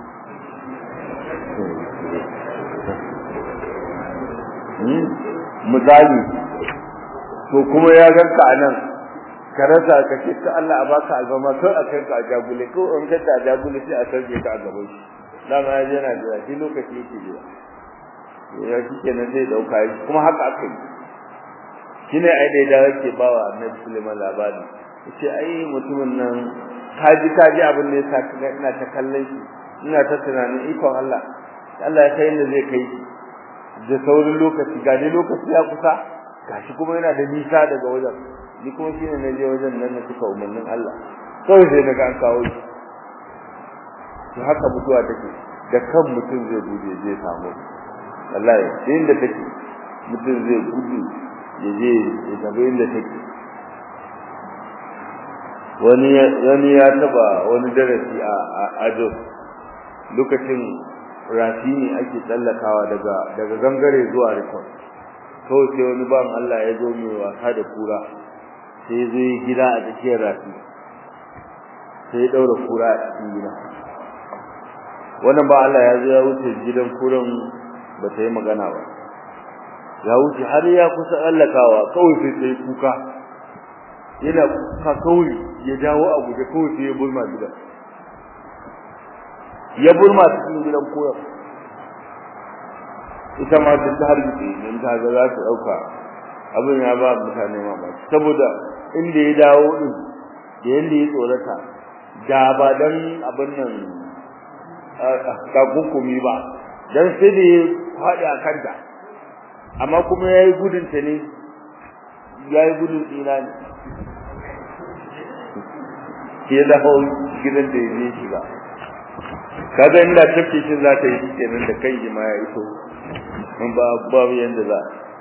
misali to kuma ya ganka a nan ka rasa ka ce ka Allah a baka albama kai a kanka a jagule ko in ka a jagule sai a sarje ka a gaban shi dama ya yana jira shi lokaci yake jira ya shi kenan zai dauka shi kuma haka aka yi shine ai da ya yake bawa annabi Sulaiman labari yace ai mutumin nan kaji kaji abin da yasa kaga ina ta kallon shi ina ta tunanin ikon Allah Allah ya kai inda zai kai da saurin lokaci ga dai lokaci ya kusa gashi kuma yana da nisa daga wajen ni kuma shine na je wajen nan na cika umarnin Allah kawai sai daga an kawo shi to haka mutuwa take da kan mutum zai bude zai samu wallahi inda take mutum zai gudu ya je ya tafi inda take wani wani ya taba wani darasi a ajo lokacin rafi ne ake tsallakawa daga daga gangare zuwa rikon kawai sai wani ban Allah ya zo mai wasa da kura sai ya zo gida a tsakiyar rafi sai ya daura kura a cikin gida wannan ba Allah ya zo ya wuce gidan kuran ba ta yi magana ba ya wuce har ya kusa tsallakawa kawai sai ta yi kuka yana kuka kawai ya dawo a guje kawai sai ya bulma gidan ya bulma cikin gidan koyar ita ma ta ta harbice in ta ga za ta dauka abin ya ba mutane mamaki saboda inda ya dawo din da yanda ya tsorata da ba dan abin nan ka hukumi ba dan sai da ya faɗi a kanta amma kuma yayi gudun ta ne yayi gudun tsira ne ke da hau gidan da ya shiga kaga inda tafi shi za ta yi kenan da kai ma ya iso in ba babu yanda za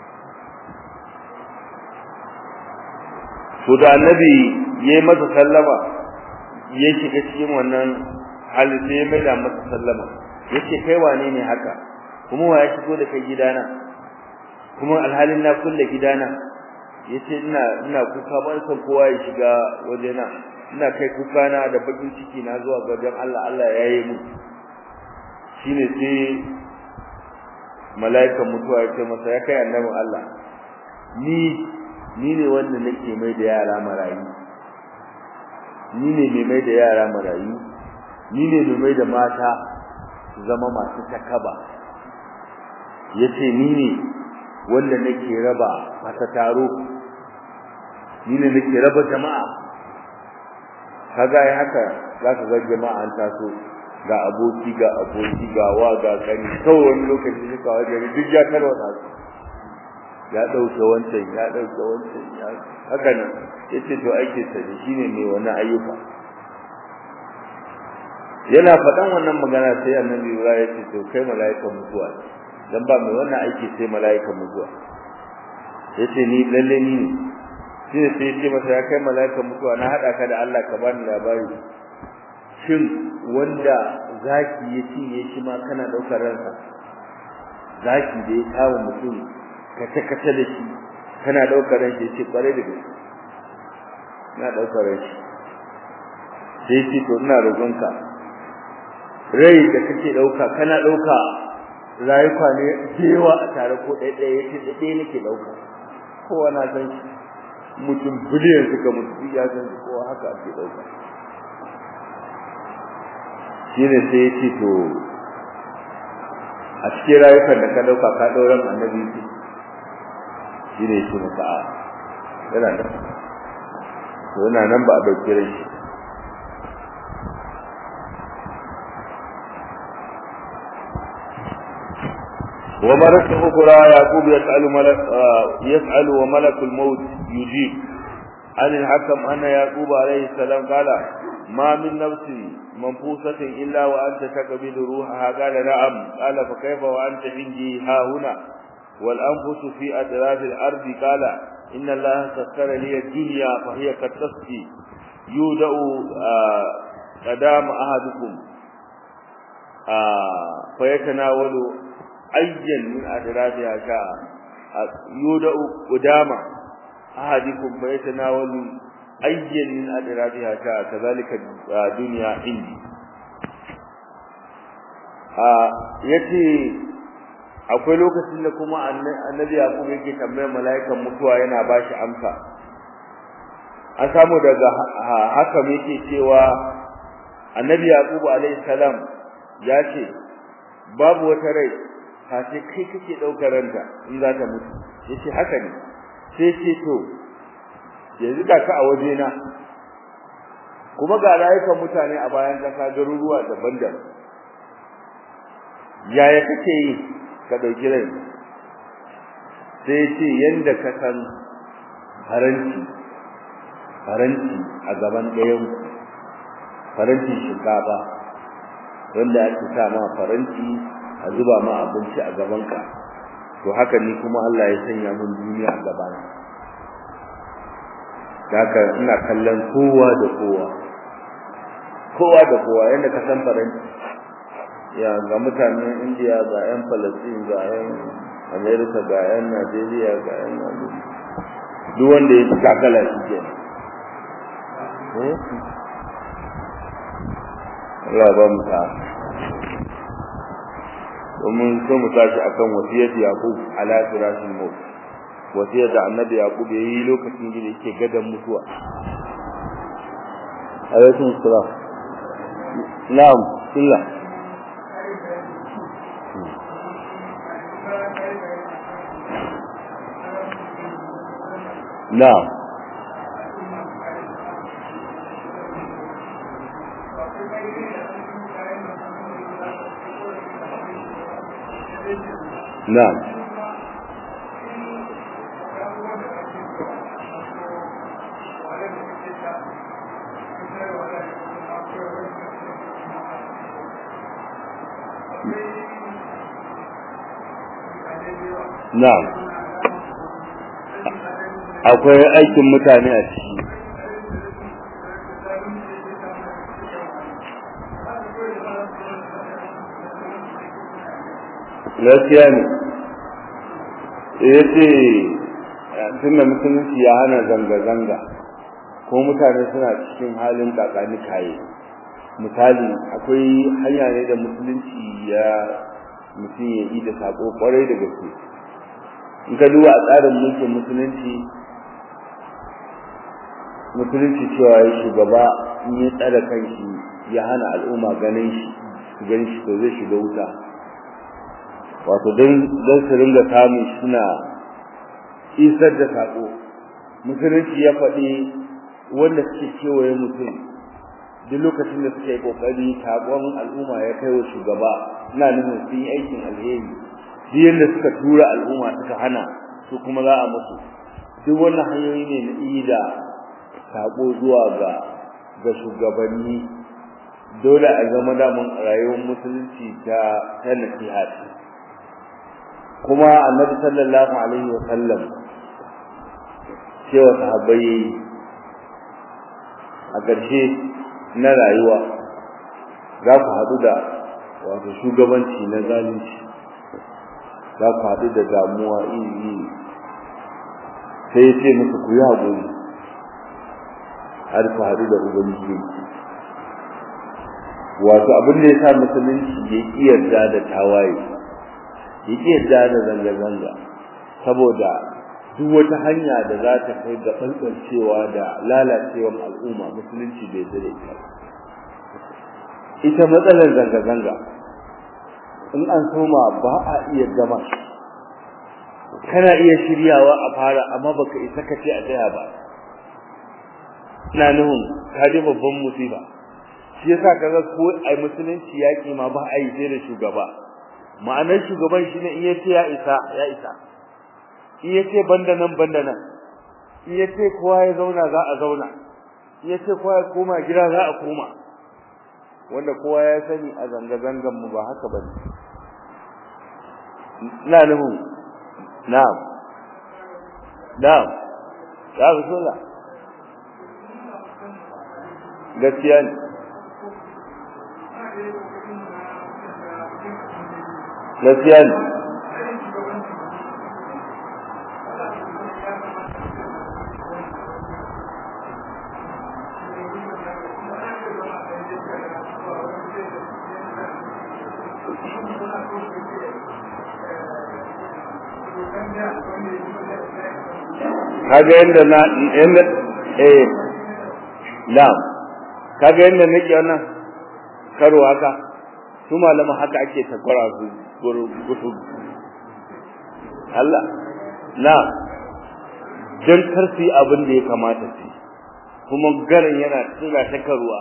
to da annabi yayi masa sallama ya shiga cikin wannan hali sai ya maida masa sallama yace kai wane ne haka kuma wa ya shigo da kai gidana kuma alhalin na kulle gidana yace ina ina kuka ban san kowa ya shiga wajena ina kai kuka na da bakin ciki na zuwa ga wajen Allah Allah ya yi mu shine sai mala'ikan mutuwa ya ce masa ya kai annabin Allah ni ni ne wanda nake mai da yara marayu ni ne mai mai da yara marayu ni ne mai mai da mata zama masu takaba yace ni ne wanda nake raba mata taro ni ne nake raba jama'a kaga ai haka zaka ga jama'a an taso ga aboki ga aboki ga wa ga kani kawai wani lokaci suka wajen duk ya tarwata su ya dauke wancan ya dauke wancan ya haka nan yace to ake sani shine mai wani ayyuka yana faɗan wannan magana sai annabi Ibrahim ya ce to kai mala'ikan mutuwa dan ba mai wannan aiki sai mala'ikan mutuwa yace ni lalle ni ne sai sai ce masa ya kai mala'ikan mutuwa na hada ka da Allah ka bani labari shin wanda zaki ya cinye shi ma kana daukar ransa zaki da ya kawo mutum kace kace da shi kana daukar ran shi ce kware da gaske na daukar ran shi sai ce to ina roƙonka rai da kake dauka kana dauka rayuka ne jewa a tare ko ɗaya ɗaya yace da ɗaya nake dauka kowa na san shi mutum biliyan suka mutu ya san kowa haka ake dauka shine sai yace to a cikin rayukan da ka dauka ka dauran annabi shine shi maka a yana da to yana nan ba a dauke ran shi ومرة أخرى يعقوب يسأل ملك يسأل وملك الموت يجيب عن الحكم أن يعقوب عليه السلام قال ما من نفس منفوسة إلا وأنت تقبل روحها قال نعم قال فكيف وأنت عندي ها هنا والأنفس في أطراف الأرض قال إن الله سخر لي الدنيا فهي كالتسقي يودأ قدام أحدكم فيتناول أيا من أطرافها شاء يودأ قدام أحدكم فيتناول أيا من أطرافها شاء كذلك الدنيا عندي yace akwai lokacin da kuma annabi Yaqub yake tambayar mala'ikan mutuwa yana bashi amsa an samu daga haka yake cewa annabi Yaqub alayhi salam ya ce babu wata rai sai kai kake daukar ranta in za ta mutu yace haka ne sai ce to yanzu ga ka a waje na kuma ga rayukan mutane a bayan kasa garuruwa daban-daban yaya kake yi ka dauki rai sai ce yanda ka san faranti faranti a gaban ɗayan faranti shinkafa wanda ake sa ma faranti a zuba ma abinci a gabanka to haka ni kuma Allah ya sanya mun duniya a gabana haka ina kallon kowa da kowa kowa da kowa yanda ka san faranti ya ga mutanen India ga yan Palestine ga yan America ga yan Nigeria ga yan duk wanda ya kakala shi kenan Allah ba mu ta domin so mu tashi akan wasiyar Yaqub ala firashil maut wasiyar da annabi Yaqub yayi lokacin da yake gadan mutuwa alaikum salam na'am billah na'am نعم na'am akwai aikin mutane a ciki gaskiya ne ya ce tun da musulunci ya hana zanga-zanga ko mutane suna cikin halin kakani kaye misali akwai hanya ne da musulunci ya mutum ya yi da sako kwarai da gaske in ka duba a tsarin mulkin musulunci musulunci cewa ya shugaba in ya tsara kanshi ya hana al'umma ganin shi su ganin shi to zai shiga wuta wato don su ringa samun suna isar da sako musulunci ya faɗi wanda suke kewaye mutum duk lokacin da suka yi kokari sakon al'umma ya kai wa shugaba ina nufin sun yi aikin alheri duk yadda suka tura al'umma suka hana su kuma za a musu duk wannan hanyoyi ne na ida sako zuwa ga ga shugabanni dole a zama damun rayuwar musulunci ta ta nasiha kuma annabi sallallahu alaihi wa sallam cewa sahabbai a ƙarshe na rayuwa za ku haɗu da wato shugabanci na zalunci za ku haɗu da damuwa iri sai ce musu ku yi haƙuri har ku haɗu da ubangiji wato abin da ya sa musulunci ya ƙi yarda da tawaye ya ƙi yarda da zanga-zanga saboda duk wata hanya da za ta kai ga ɓanɓancewa da lalacewar al'umma musulunci bai zai ita ita matsalar zanga-zanga in an soma ba a iya gama kana iya shiryawa a fara amma baka isa ka ce a tsaya ba ina nuhun ka ji babban musiba shi yasa kaga ko ai musulunci yaƙi ma ba a yi sai da shugaba ma'anar shugaban shine in yace ya isa ya isa in yace banda nan banda nan in yace kowa ya zauna za a zauna in yace kowa ya koma gida za a koma wanda kowa ya sani a zanga zangan mu ba haka bane ina nuhu na'am na'am ya bismillah gaskiya ne gaskiya ne kaga yanda na yanda eh na'am kaga yanda nake wannan karo haka su malama haka ake takwara su gusu Allah na dan karfi abin da ya kamata su kuma garin yana tsira ta karuwa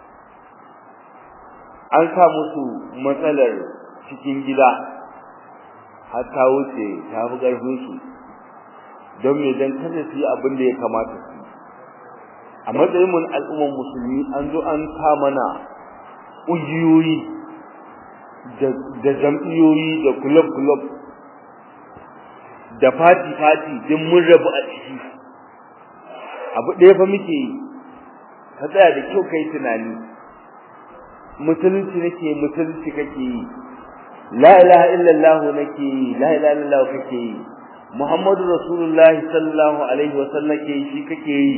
an sa musu matsalar cikin gida har ta wuce ta fi ƙarfin su don me dan kada su yi abin da ya kamata su a matsayin mun al'umman musulmi an zo an ta mana ƙungiyoyi da jam'iyoyi da club-club da fati-fati din mun rabu a ciki abu ɗaya fa muke yi ka tsaya da kyau kai tunani musulunci nake musulunci kake yi la ilaha illallah nake yi la ilaha illallah kake yi muhammadu rasulullahi sallallahu alaihi wa sallam ke shi kake yi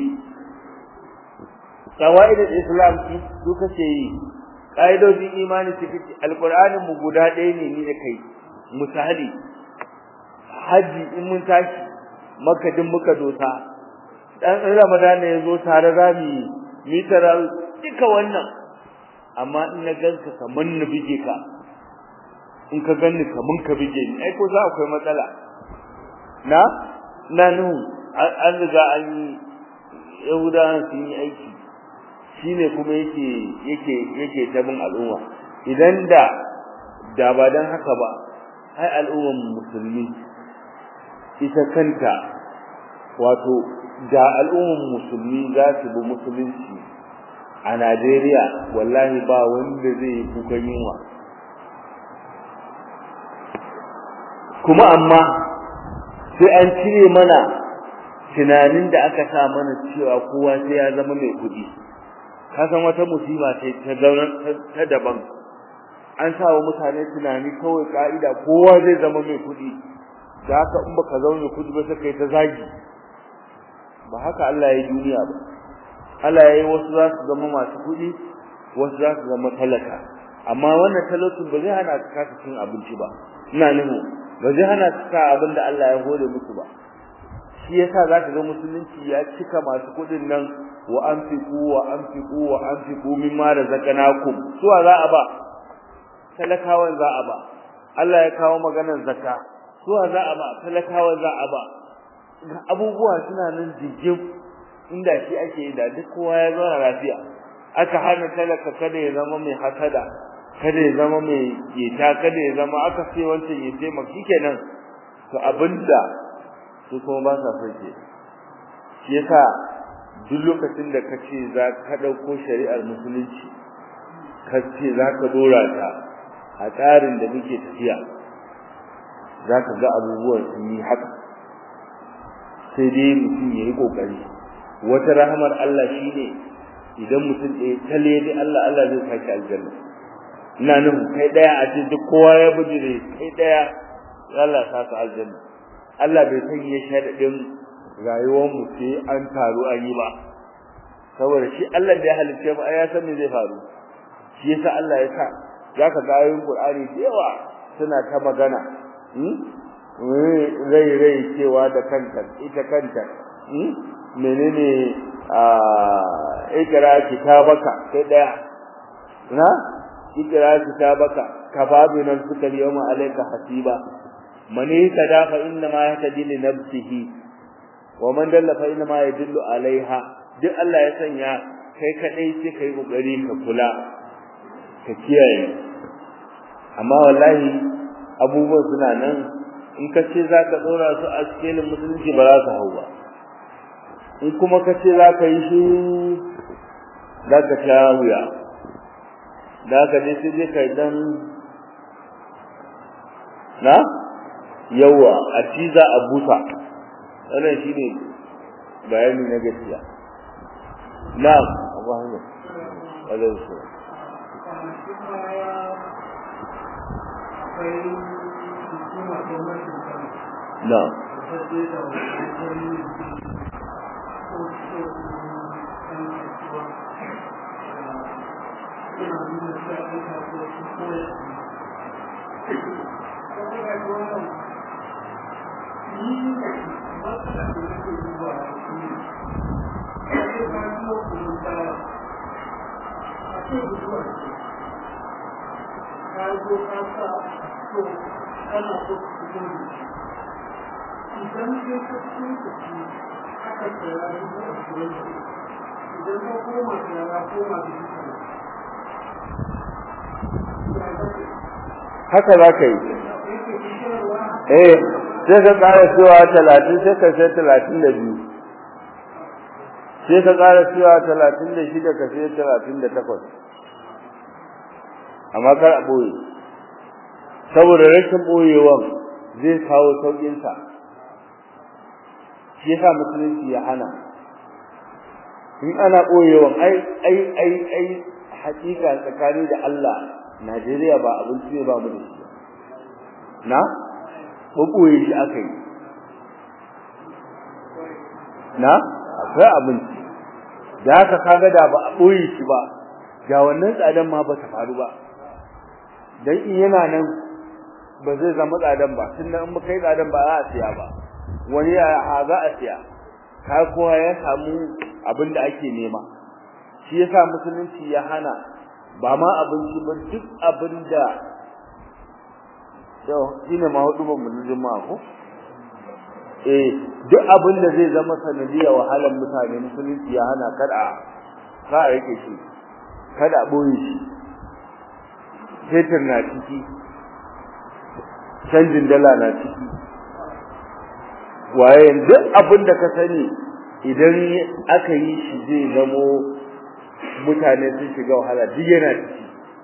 qawaidul islam su kake yi ƙa'idojin imani su fi alƙur'anin mu guda ɗaya ne ni da kai misali haji in mun tashi makadin muka dosa dan ramadan ya zo tare za mu yi tara duka wannan amma in na ganka kaman na bige ka in ka ganni kaman ka bige ni ai ko za akwai matsala na na nuhu an riga an yi yahudawan sun yi aiki shine kuma yake yake yake tabin al'umma idan da da ba dan haka ba ai al'umman musulmi ita kanta wato da al'umman musulmi za su bi musulunci a Najeriya wallahi ba wanda zai yi kukan yunwa kuma amma sai an cire mana tunanin da aka sa mana cewa kowa sai ya zama mai kuɗi ka san wata musiba ce ta ta daban an sa wa mutane tunani kawai ka'ida kowa zai zama mai kuɗi da haka in baka zama mai kuɗi ba sai kai ta zagi ba haka Allah ya yi duniya ba Allah ya yi wasu za su zama masu kuɗi wasu za su zama talaka amma wannan talaucin ba zai hana ka kasa cin abinci ba ina nuhu ba zai hana ka abin da Allah ya hore musu ba shi yasa zaka ga musulunci ya cika masu kudin nan wa anfiqu wa anfiqu wa anfiqu mimma razaqnakum suwa za a ba talakawan za a ba Allah ya kawo maganar zakka suwa za a ba talakawan za a ba abubuwa suna nan jijjim inda shi ake yi da duk kowa ya zauna lafiya aka hana talaka kada ya zama mai hasada kada ya zama mai yeta kada ya zama aka ce wancan ya ce maki kenan to abinda su kuma ba sa son ke shi yasa duk lokacin da kace za ka dauko shari'ar musulunci kace za ka dora ta a tsarin da muke tafiya za ka ga abubuwan sun yi haka sai dai mutum ya yi kokari wata rahamar Allah shine idan mutum ɗaya tale dai Allah Allah zai saki aljanna ina nuhu kai daya a ce duk kowa ya bujire kai daya Allah ya saka aljanna Allah bai san ya sharadin rayuwar mu sai an taru an yi ba saboda shi Allah da ya halitta mu ya san me zai faru shi yasa Allah ya sa zaka ga ayoyin Qur'ani da yawa suna ta magana rai rai cewa da kanta ita kanta menene a ikra kitabaka kai daya na ikra kitabaka kafabi nan suka yawma alayka hasiba man yatada fa inna ma yahtadi li nafsihi wa man dalla fa inna ma yadullu alaiha duk Allah ya sanya kai kadai sai kai kokari ka kula ka kiyaye amma wallahi abubuwan suna nan in ka ce za ka ɗora su a cikin musulunci ba za su hau ba in kuma ka ce za ka yi shi za ka sha wuya da ka je sai dai ka yi dan na yawa a ci za a busa wannan shi ne bayani na gaskiya na abu hanyar alaihi salam na idan dai ka cikin kuɗi aka tsaya dubu ashirin da idan ka koma tsaya ya koma dubu haka za ka yi eh sai ka ƙara cewa talatin sai ka sai talatin da biyu sai ka ƙara cewa talatin da shida ka sai talatin da takwas amma kar a ɓoye saboda rashin ɓoyewan zai kawo sauƙinsa shi yasa musulunci ya hana in ana ɓoyewan ai ai ai ai hakika tsakani da Allah Najeriya ba abinci ne ba mu da shi na ɓoye shi aka yi na akwai abinci da haka kaga da ba a ɓoye shi ba ga wannan tsadan ma ba ta faru ba dan in yana nan ba zai zama tsadan ba tunda in muka yi tsadan ba za a siya ba wani ya za a siya ka kowa ya samu abin da ake nema shi yasa musulunci ya hana ba ma abinci ba duk abin da yau shine ma hudu ban mun juma'a ko eh duk abin da zai zama sanadiyar wahalar mutane musulunci ya hana kada ka a rike shi kada a boye shi fetur na ciki canjin dala na ciki waye duk abin da ka sani idan aka yi shi zai zamo mutane sun shiga wahala duk yana ciki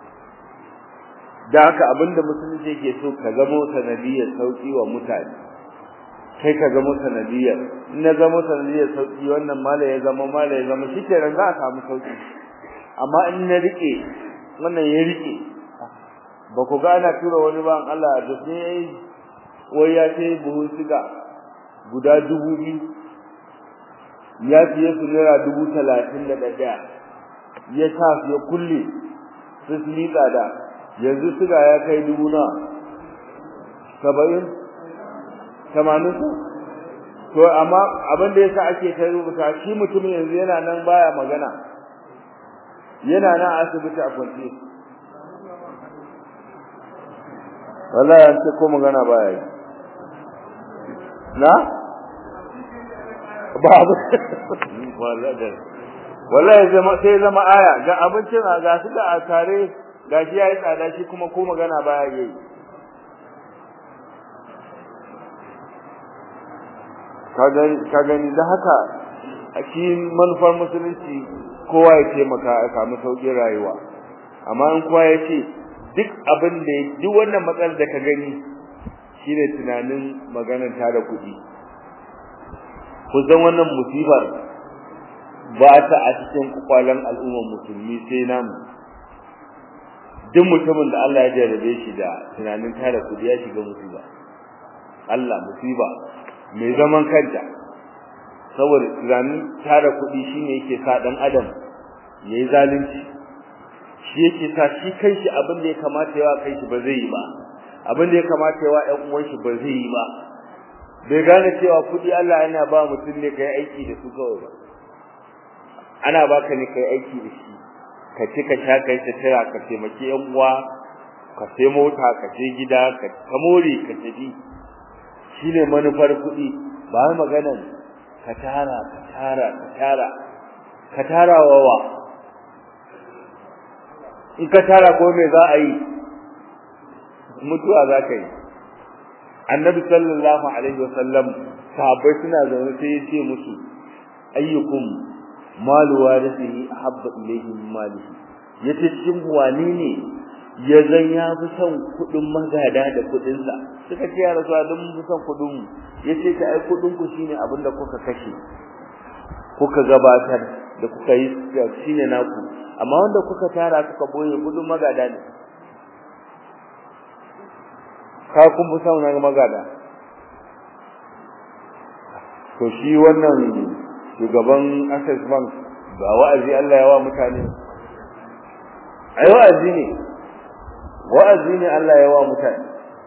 da haka abinda musulunci yake so ka zamo sanadiyar sauki wa mutane kai ka zamo sanadiyar in na zamo sanadiyar sauki wannan mala ya zama mala ya zama shikenan za a samu sauki amma in na rike wannan ya rike ba ku ga ana tura wani ba Allah da ne yayi wai ya ce buhun siga guda dubu biyu ya fiye su naira dubu talatin da ɗaya ya sa su ya kulle su su liƙa da yanzu suga ya kai dubu na saba'in tamanin su to amma abin da yasa ake kai rubuta shi mutumin yanzu yana nan baya magana yana nan a asibiti a kwance wallahi an ce ko magana baya yi na babu wallahi zama sai zama aya ga abincin a ga su da a tare ga shi yayi tsada shi kuma ko magana baya yi ka gani da haka a shi manufar musulunci kowa ya taimaka ya samu sauƙin rayuwa amma in kowa ya ce duk abin da duk wannan matsalar da ka gani shine tunanin maganar ta da kuɗi kusan wannan musibar ba ta a cikin kwakwalen al'ummar musulmi sai namu duk mutumin da Allah ya jarrabe shi da tunanin tara kuɗi ya shiga musiba Allah musiba mai zaman kanta saboda tunanin tara kuɗi shine yake sa dan adam yayi zalunci shi yake sa shi kanshi abin da ya kamata yawa kanshi ba zai yi ba abin da ya kamata yawa ƴan uwan shi ba zai yi ba bai gane cewa kuɗi Allah yana ba mutum ne kai aiki da su kawai ba ana baka ne kai aiki da shi ka ci ka sha kai ta tara ka taimaki ƴan uwa ka sai mota ka je gida ka kamore ka tafi shine manufar kuɗi ba maganar ka tara ka tara ka tara ka tara wawa in ka tara ko me za a yi mutuwa za ka yi annabi sallallahu alaihi wasallam sahabbai suna zaune sai ya ce musu ayyukum malu warisihi habba ilayhi min malihi yace cikin wani ne ya zan ya fi son kudin magada da kudin sa suka ce ya rasu don mun fi son kudin mu yace ta ai kudin ku shine abinda kuka kashe kuka gabatar da kuka yi shine naku amma wanda kuka tara kuka boye kudin magada ne ka kun fi son na magada to shi wannan shugaban Access Bank ba wa'azi Allah ya wa mutane ai wa'azi ne wa'azi ne Allah ya wa mutane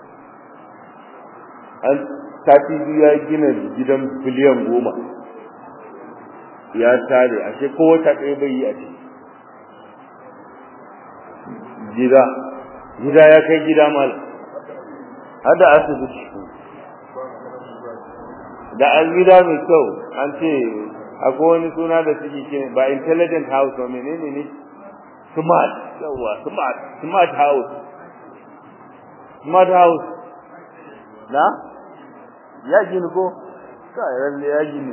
an sati biyu ya gina gidan biliyan goma ya tare ashe ko wata ɗaya bai yi a ciki gida gida ya kai gida mal hada asibiti da an gida mai kyau an ce akwai wani suna da suke ce ba intelligent house ba menene ne smart yawa smart smart house smart house na ya gini ko kai lalle ya gini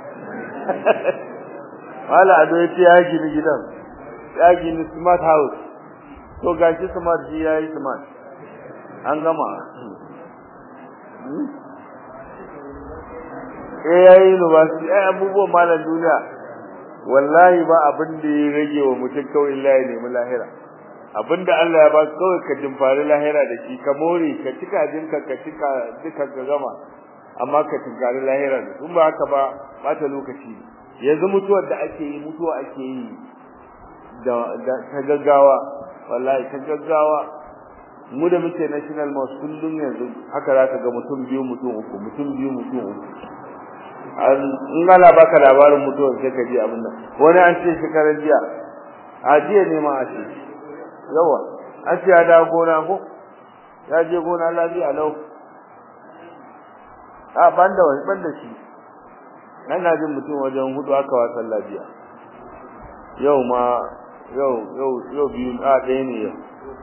wala ado yace ya gini gidan ya gini smart house to gashi smart ji yayi smart an gama eh yayi university ai abubuwan malam duniya wallahi ba abin da ya rage wa mutum kawai Allah ya nemi lahira abinda Allah ya ba kawai ka dimfari lahira da shi ka more ka cika jinka ka cika duka ka gama amma ka tinkari lahira da kun ba haka ba bata lokaci yanzu mutuwar da ake yi mutuwa ake yi da ta gaggawa wallahi ta gaggawa mu da muke national mosque kullum yanzu haka za ka ga mutum biyu mutum uku mutum biyu mutum uku in ana baka labarin mutuwar sai ka ji abin nan wani an ce shekarar jiya a jiya ne ma a ce yawa an ce ya dawo gona ko ya je gona lafiya lau a ban da wani ban da shi ina jin mutum wajen hudu aka wasan lafiya yau ma yau yau yau biyu a ɗaya ne yau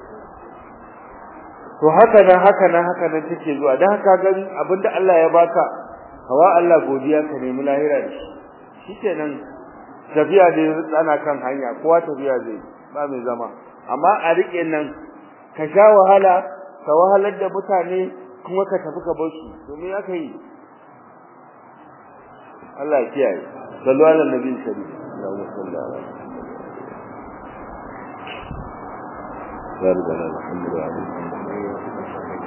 to haka nan haka nan haka nan take zuwa dan haka gani abinda Allah ya baka hawa Allah godiya ka nemi lahira da shi shikenan tafiya da ana kan hanya kowa tafiya zai ba mai zama amma a rike nan ka sha wahala ka wahalar da mutane kuma ka tafi ka bar su domin aka yi Allah ya kiyaye sallu ala nabi sallallahu alaihi wasallam بارك على محمد وعلى محمد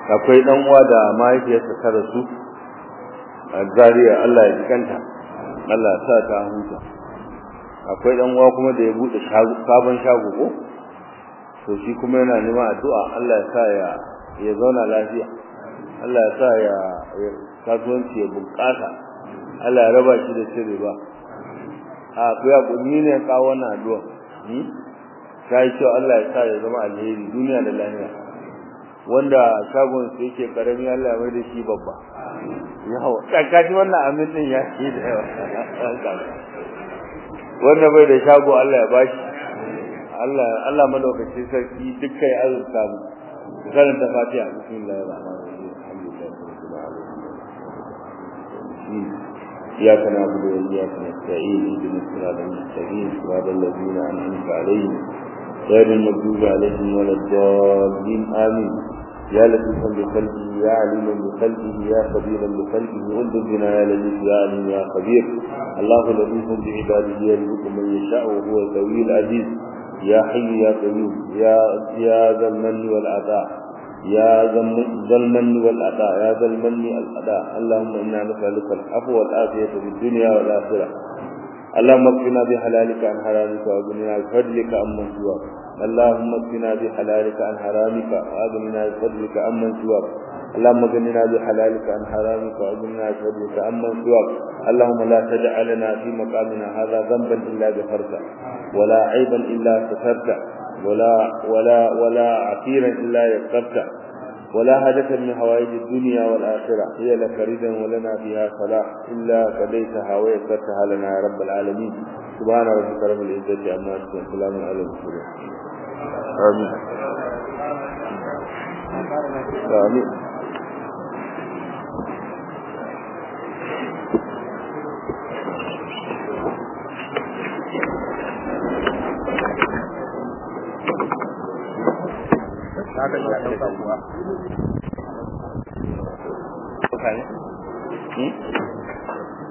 akwai dan uwa da mahaifiyarsa ta rasu a Zaria Allah ya jikanta Allah ya sa ta huta akwai dan uwa kuma da ya bude sabon shago ko to shi kuma yana neman addu'a Allah ya sa ya ya zauna lafiya Allah ya sa ya kasuwanci ya bunƙasa Allah ya raba shi da shiri ba a ku ya kunni ne ka wannan addu'a hmm sai ce Allah ya sa ya zama alheri duniya da lafiya wanda shagon su yake karami Allah ya mai da shi babba yawa tsakanin wannan amin din ya yi da yawa wanda bai da shago Allah ya bashi Allah Allah madaukakin sarki dukkan ya azurta mu karanta Fatiha bismillahir rahmanir rahim alhamdulillahi rabbil alamin إياك نعبد وإياك نستعين اهدنا الصراط المستقيم صراط الذين أنعمت عليهم غير المغضوب عليهم ولا الضالين آمين يا لطيفا بقلبه يا عليما بقلبه يا خبيرا بقلبه انظر بنا يا لطيف يا عليم يا خبير الله لطيف بعباده يرزق من يشاء وهو القوي العزيز يا حي يا قيوم يا يا ذا المن والعطاء يا ذا المن والعطاء يا ذا المن والعطاء اللهم انا نسالك العفو والعافيه في الدنيا والاخره اللهم اكفنا بحلالك عن حرامك واغننا بفضلك عمن سواك اللهم اكفنا بحلالك عن حرامك واغننا بفضلك عمن سواك اللهم اغننا بحلالك عن حرامك واغننا بفضلك عمن سواك اللهم لا تدع لنا في مقامنا هذا ذنبا الا غفرته ولا عيبا الا سترته ولا ولا ولا عسيرا الا يسرته ولا حاجة من حوائج الدنيا والآخرة هي لك ردا ولنا فيها صلاح إلا قضيتها ويسرتها لنا يا رب العالمين سبحان ربك رب العزة عما يصفون سلام على المرسلين آمين آمين haka ya ɗauka kuwa. Hmm?